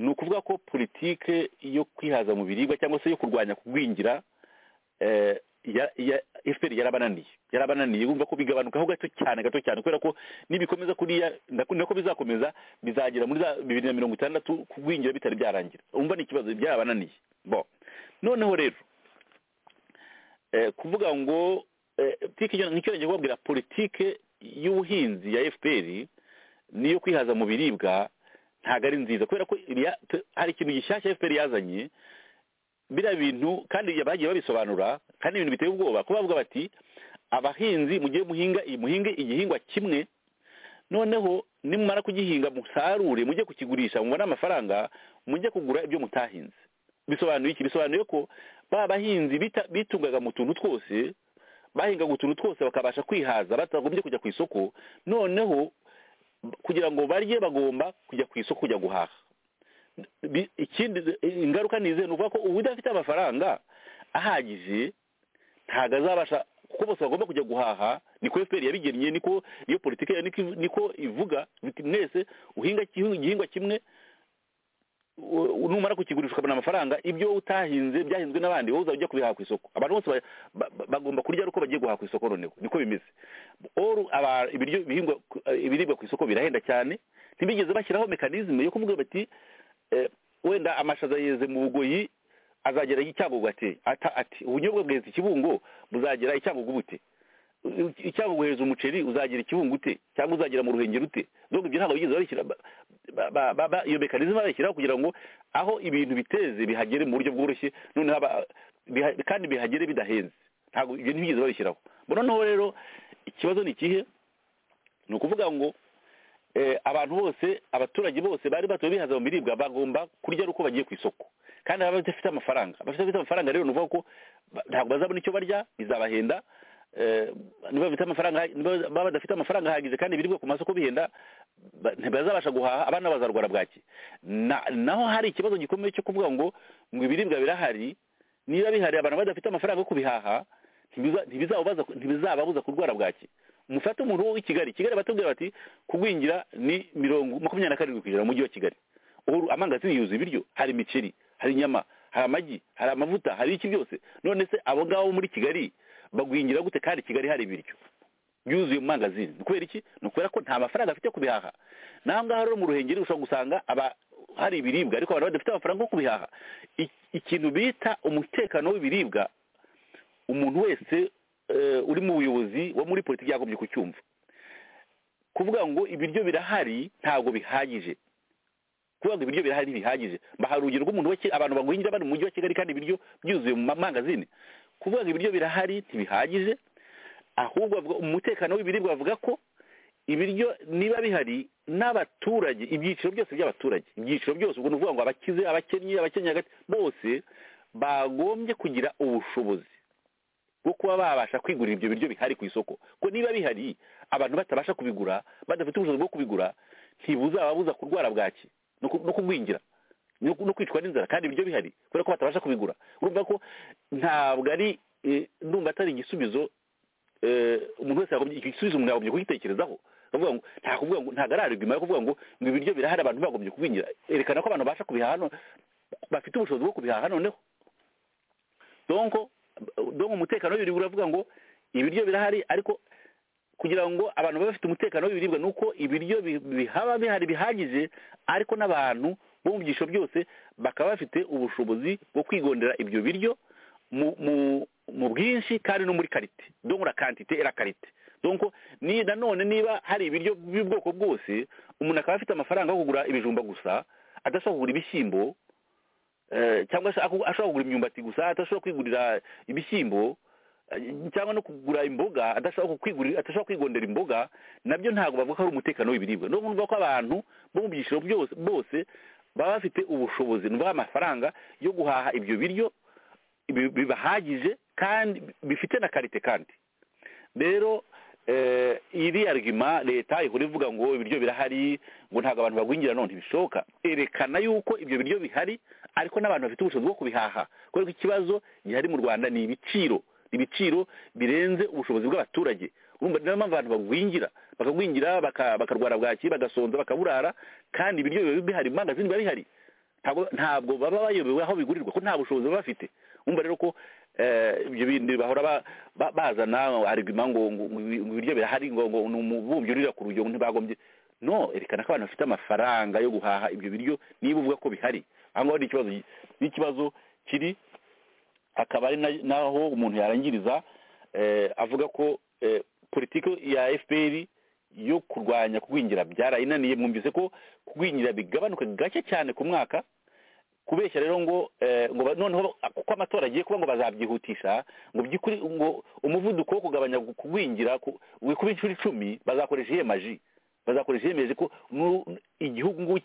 ni ukuvuga ko politike yo kwihaza mu biribwa cyangwa se yo kurwanya kugwingira efuperi yarabananiye yarabananiye wumva ko bigabanukaho gato cyane gato cyane kubera ko nibikomeza kuriya nako bizakomeza bizagera muri za bibiri na mirongo itandatu kugwingira bitari byarangira wumva ni ikibazo byarabananiye bo noneho rero kuvuga ngo nk'icyo ngiye kubabwira politike y'ubuhinzi ya efuperi niyo kwihaza mu biribwa ntabwo ari nziza kubera ko hari ikintu gishyashya efuperi yazanye biriya bintu kandi bagiye babisobanura kandi ibintu biteye ubwoba kuba bavuga bati abahinzi mugiye muhinga muhinge igihingwa kimwe noneho nimumara kugihinga musarure mujye kukigurisha mubone amafaranga mujye kugura ibyo mutahinze bisobanuye iki bisobanuye ko ba bahinzi bitungaga mu tuntu twose bahingaga utuntu twose bakabasha kwihaza batagombye kujya ku isoko noneho kugira ngo barye bagomba kujya ku isoko kujya guhaha ikindi ingaruka ni izihe ni ukuvuga ko uba udafite amafaranga ahagije ntabwo azabasha kuko bose bagomba kujya guhaha niko efuperi yabigennye niko iyo politiki niko- niko ivuga biti mwese uhinga igihinga- igihingwa kimwe u- u- numara kukigurisha ukabona amafaranga ibyo utahinze byahinzwe n'abandi wowe uzajya ujya kubihaha ku isoko abantu bose ba- ba- ba- bagomba kurya ari uko bagiye guhaha ku isoko noneho niko bimeze oru aba- ibiryo bihingwa ku- ibiribwa ku isoko birahenda cyane ntibigeze bashyiraho mekanizme yo kuvuga bati eh, wenda amashaza yeze mu bugoyi azagera icyangugu ati ata- ati ubunyobwa bweze ikibungo buzagera icyangugu bute I- icyangugu heza umuceri uzagera ikibungo ute cyangwa uzagera mu ruhengeri ute donc ibyo ntabwo bigeze babishyira ba- ba- ba- ba- iyo mekanizme barayishyiraho kugira ngo aho ibintu biteze bihagere mu buryo bworoshye noneho aba- biha- kandi bihagere bidahenze ntabwo ibyo ntibigeze babishyiraho Bo noneho rero ikibazo ni ikihe ni ukuvuga ngo eh, abantu bose abaturage bose bari batuye bihaza mu biribwa bagomba kurya ari uko bagiye ku isoko kandi baba badafite amafaranga abafite amafaranga rero ni ukuvuga ko ba- ntabwo bazabona icyo barya bizabahenda eh, niba bafite amafaranga niba baba badafite amafaranga ahagije kandi ibiribwa ku masoko bihenda ba- ntibazabasha guhaha abana bazarwara bwaki Na- naho hari ikibazo gikomeye cyo kuvuga ngo ngo ibiribwa birahari niba bihari abantu badafite amafaranga yo kubihaha ntibiza- ntibizababuza ntibizababuza kurwara bwaki mufate umuntu wo i kigali kigali batubwira bati kugwingira ni mirongo makumyabiri na karindwi kugera mu mujyi wa kigali ubu amangazi yuzuye ibiryo hari imiceri hari inyama hari amagi hari amavuta hari iki byose none se abo ngabo bo muri kigali bagwingira gute kandi kigali hari ibiryo byuzuye mu mangazini ni kubera iki ni ukubera ko nta mafaranga afite yo kubihaha naho ngaho rero mu ruhengeri ushobora gusanga aba hari ibiribwa ariko abantu badafite amafaranga yo kubihaha I- ikintu bita umutekano w'ibiribwa umuntu wese eh, uri mu buyobozi wo muri politiki yagombye kucyumva kuvuga ngo ibiryo birahari ntabwo bihagije kuvuga ngo ibiryo birahari ntibihagije mbahaye urugero rw'umuntu wa Kigali abantu bagwingira bari mu mujyi wa kigali kandi ibiryo byuzuye mu mamangazini kuvuga ngo ibiryo birahari ntibihagije ahubwo bavuga umutekano w'ibiribwa bavuga ko ibiryo niba bihari n'abaturage ibyiciro byose by'abaturage ibyiciro byose ubwo ni ukuvuga ngo abakize abakennye abakennye hagati bose bagombye kugira ubushobozi bwo kuba babasha kwigurira ibyo biryo bihari ku isoko ko niba bihari abantu batabasha kubigura badafite ubushobozi bwo kubigura ntibuzababuza kurwara bwaki no ku- no kugwingira no ku- no kwicwa n'inzara kandi ibiryo bihari kubera ko batabasha kubigura urumva ko ntabwo ari eh, ndumva atari igisubizo eh, umuntu wese yagombye igisubizo umuntu yagombye kugitekerezaho akavuga ngo nta kuvuga ngo ntago ari arigima yo kuvuga ngo ngo ibiryo birahari abantu bagombye kubingira erekana ko abantu babasha kubihaha no- bafite ubushobozi bwo kubihaha noneho donc donc umutekano w'ibiribwa uravuga ngo ibiryo birahari ariko kugira ngo abantu babe bafite umutekano w'ibiribwa ni uko ibiryo bi- bihaba bihari bihagije ariko n'abantu bo mu byiciro byose bakaba bafite ubushobozi bwo kwigondera ibyo biryo mu mu mu bwinshi kandi no muri karite donc la quantité et la karite donc ni nanone niba hari ibiryo by'ubwoko bwose umuntu akaba afite amafaranga yo kugura ibijumba gusa adashobora kugura ibishyimbo eh, cyangwa se aku- ashobora kugura imyumbati gusa adashobora kwigurira ibishyimbo eh, cyangwa no kugura imboga adashobora kwigurira adashobora kwigondera imboga nabyo ntabwo bavuga ko ari umutekano w'ibiribwa no kumva ko abantu bo mu byiciro byose bose baba bafite ubushobozi ni ukuvuga amafaranga yo guhaha ibyo biryo bi- bibahagije kandi bifite na karite kandi rero eh, iri argument leta ihora ivuga ngo ibiryo birahari ngo ntabwo abantu bagwingira none ntibishoboka erekana yuko ibyo biryo bihari ariko n'abantu bafite ubushobozi bwo kubihaha kubera ko ikibazo gihari mu rwanda ni ibiciro ibiciro birenze ubushobozi bw'abaturage urumva niyo mpamvu abantu bagwingira bakagwingira baka- bakarwara bwaki bagasonza bakaburara kandi ibiryo biba bihari imangazini biba bihari ntabwo ntabwo baba bayobewe aho bigurirwa ko nta bushobozi baba bafite umva rero ko eh, ibyo bindi bahora ba- ba- bazana arigima ngo ngo- ngo ibi- ngo ibiryo birahari ngo ngo ni umubumbyi urira ku rugero ntibagombye no erekana ko abantu bafite amafaranga yo guhaha ibyo biryo niba uvuga ko bihari aho ngaho ni ikibazo gi- ni ikibazo kiri akaba ari na- naho umuntu yarangiriza eh, avuga ko eh, politiki ya fpr yo kurwanya kugwingira byarayinaniye mwumvise ko kugwingira bigabanuka gake cyane ku mwaka kubeshya rero ngo eh, ngo ba- noneho kuko amatora agiye kuba ngo bazabyihutisha ngo by'ukuri ngo umuvuduko wo kugabanya kugwingira ku- wikuba inshuro icumi bazakoresha iyemaji bazakoresha iyemeje ko mu- igihugu nguki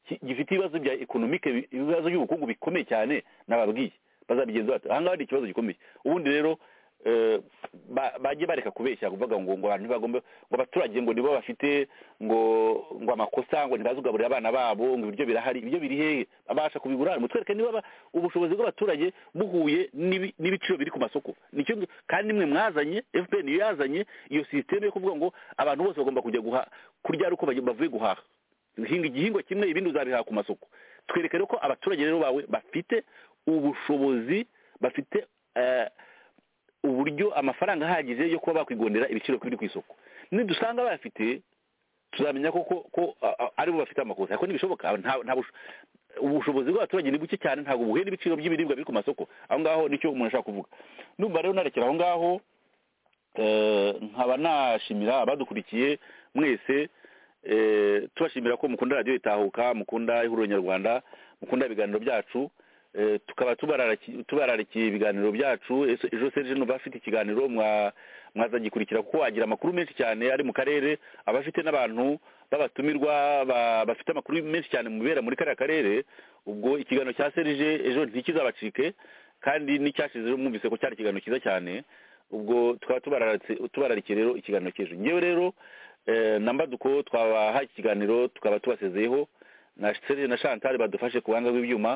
ki- gifite ibibazo bya ekonomike bi- ibibazo by'ubukungu bikomeye cyane nababwiye bazabigenza bate aha ngaha ni ikibazo gikomeye ubundi rero eh, ba- bajye bareka kubeshya kuvuga ngo ngo abantu ntibagombe ngo abaturage ngo nibo bafite ngo ngo amakosa ngo ntibazugaburire abana babo ngo ibiryo birahari ibiryo biri hehe babasha kubigura mutwereke niba ba- ubushobozi bw'abaturage buhuye n'ibi- n'ibiciro biri ku masoko nicyo mwe- kandi mwe mwazanye fpr niyo yazanye iyo sisiteme yo kuvuga ngo abantu bose bagomba kujya guha kurya ari uko baj- bavuye guhaha hinga igihingwa kimwe ibindi uzabihaha ku masoko twereke rero ko abaturage rero bawe bafite ubushobozi bafite eh, uburyo amafaranga ahagije yo kuba bakwigondera ibiciro biri ku isoko nidusanga bayafite tuzamenya ko ko ko a- a- aribo bafite amakosa ariko ntibishoboka nta nta busho- ubushobozi bw'abaturage ni buke cyane ntabwo buhuye n'ibiciro by'ibiribwa biri ku masoko aho ngaho nicyo umuntu ashaka kuvuga numva rero narekera aho ngaho eh, nkaba nashimira abadukurikiye mwese eh, tubashimira ko mukunda radiyo itahuka mukunda ihuriro nyarwanda mukunda ibiganiro byacu Eh, tukaba tubararaki- tubararikiye ibiganiro byacu Ese- ejo serge nuba afite ikiganiro mwa- mwazagikurikira kuko wagira amakuru menshi cyane ari mu karere aba afite n'abantu b'abatumirwa ba- bafite amakuru menshi cyane mu bibera muri kariya karere ubwo ikiganiro cya serge ejo ntikizabacike kandi n'icyashize ejo mwumvise ko cyari ikiganiro cyiza cyane ubwo tukaba tubararatse- tubararikiye rero ikiganiro cy'ejo ngewe rero eh, na mbaduko twabaha ikiganiro tukaba tubasezeyeho na serge na chantal badufashe ku buhanga bw'ibyuma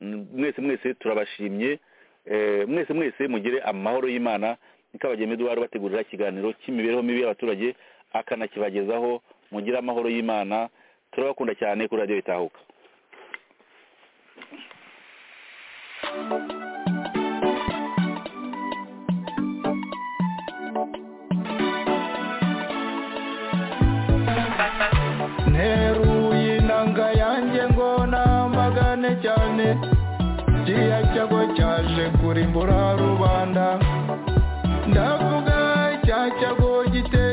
Mm, mwese mwese turabashimye Eh, mwese mwese mugire amahoro y'imana ikabageme eduwari bategurira ikiganiro cy'imibereho mibi y'abaturage akanakibagezaho mugire amahoro y'imana turabakunda cyane kuri radiyo itahuka nteruye inanga yanjye ngo namagane cyane kiriya cyago cyaje kurimbura rubanda ndavuga cya cyago giteye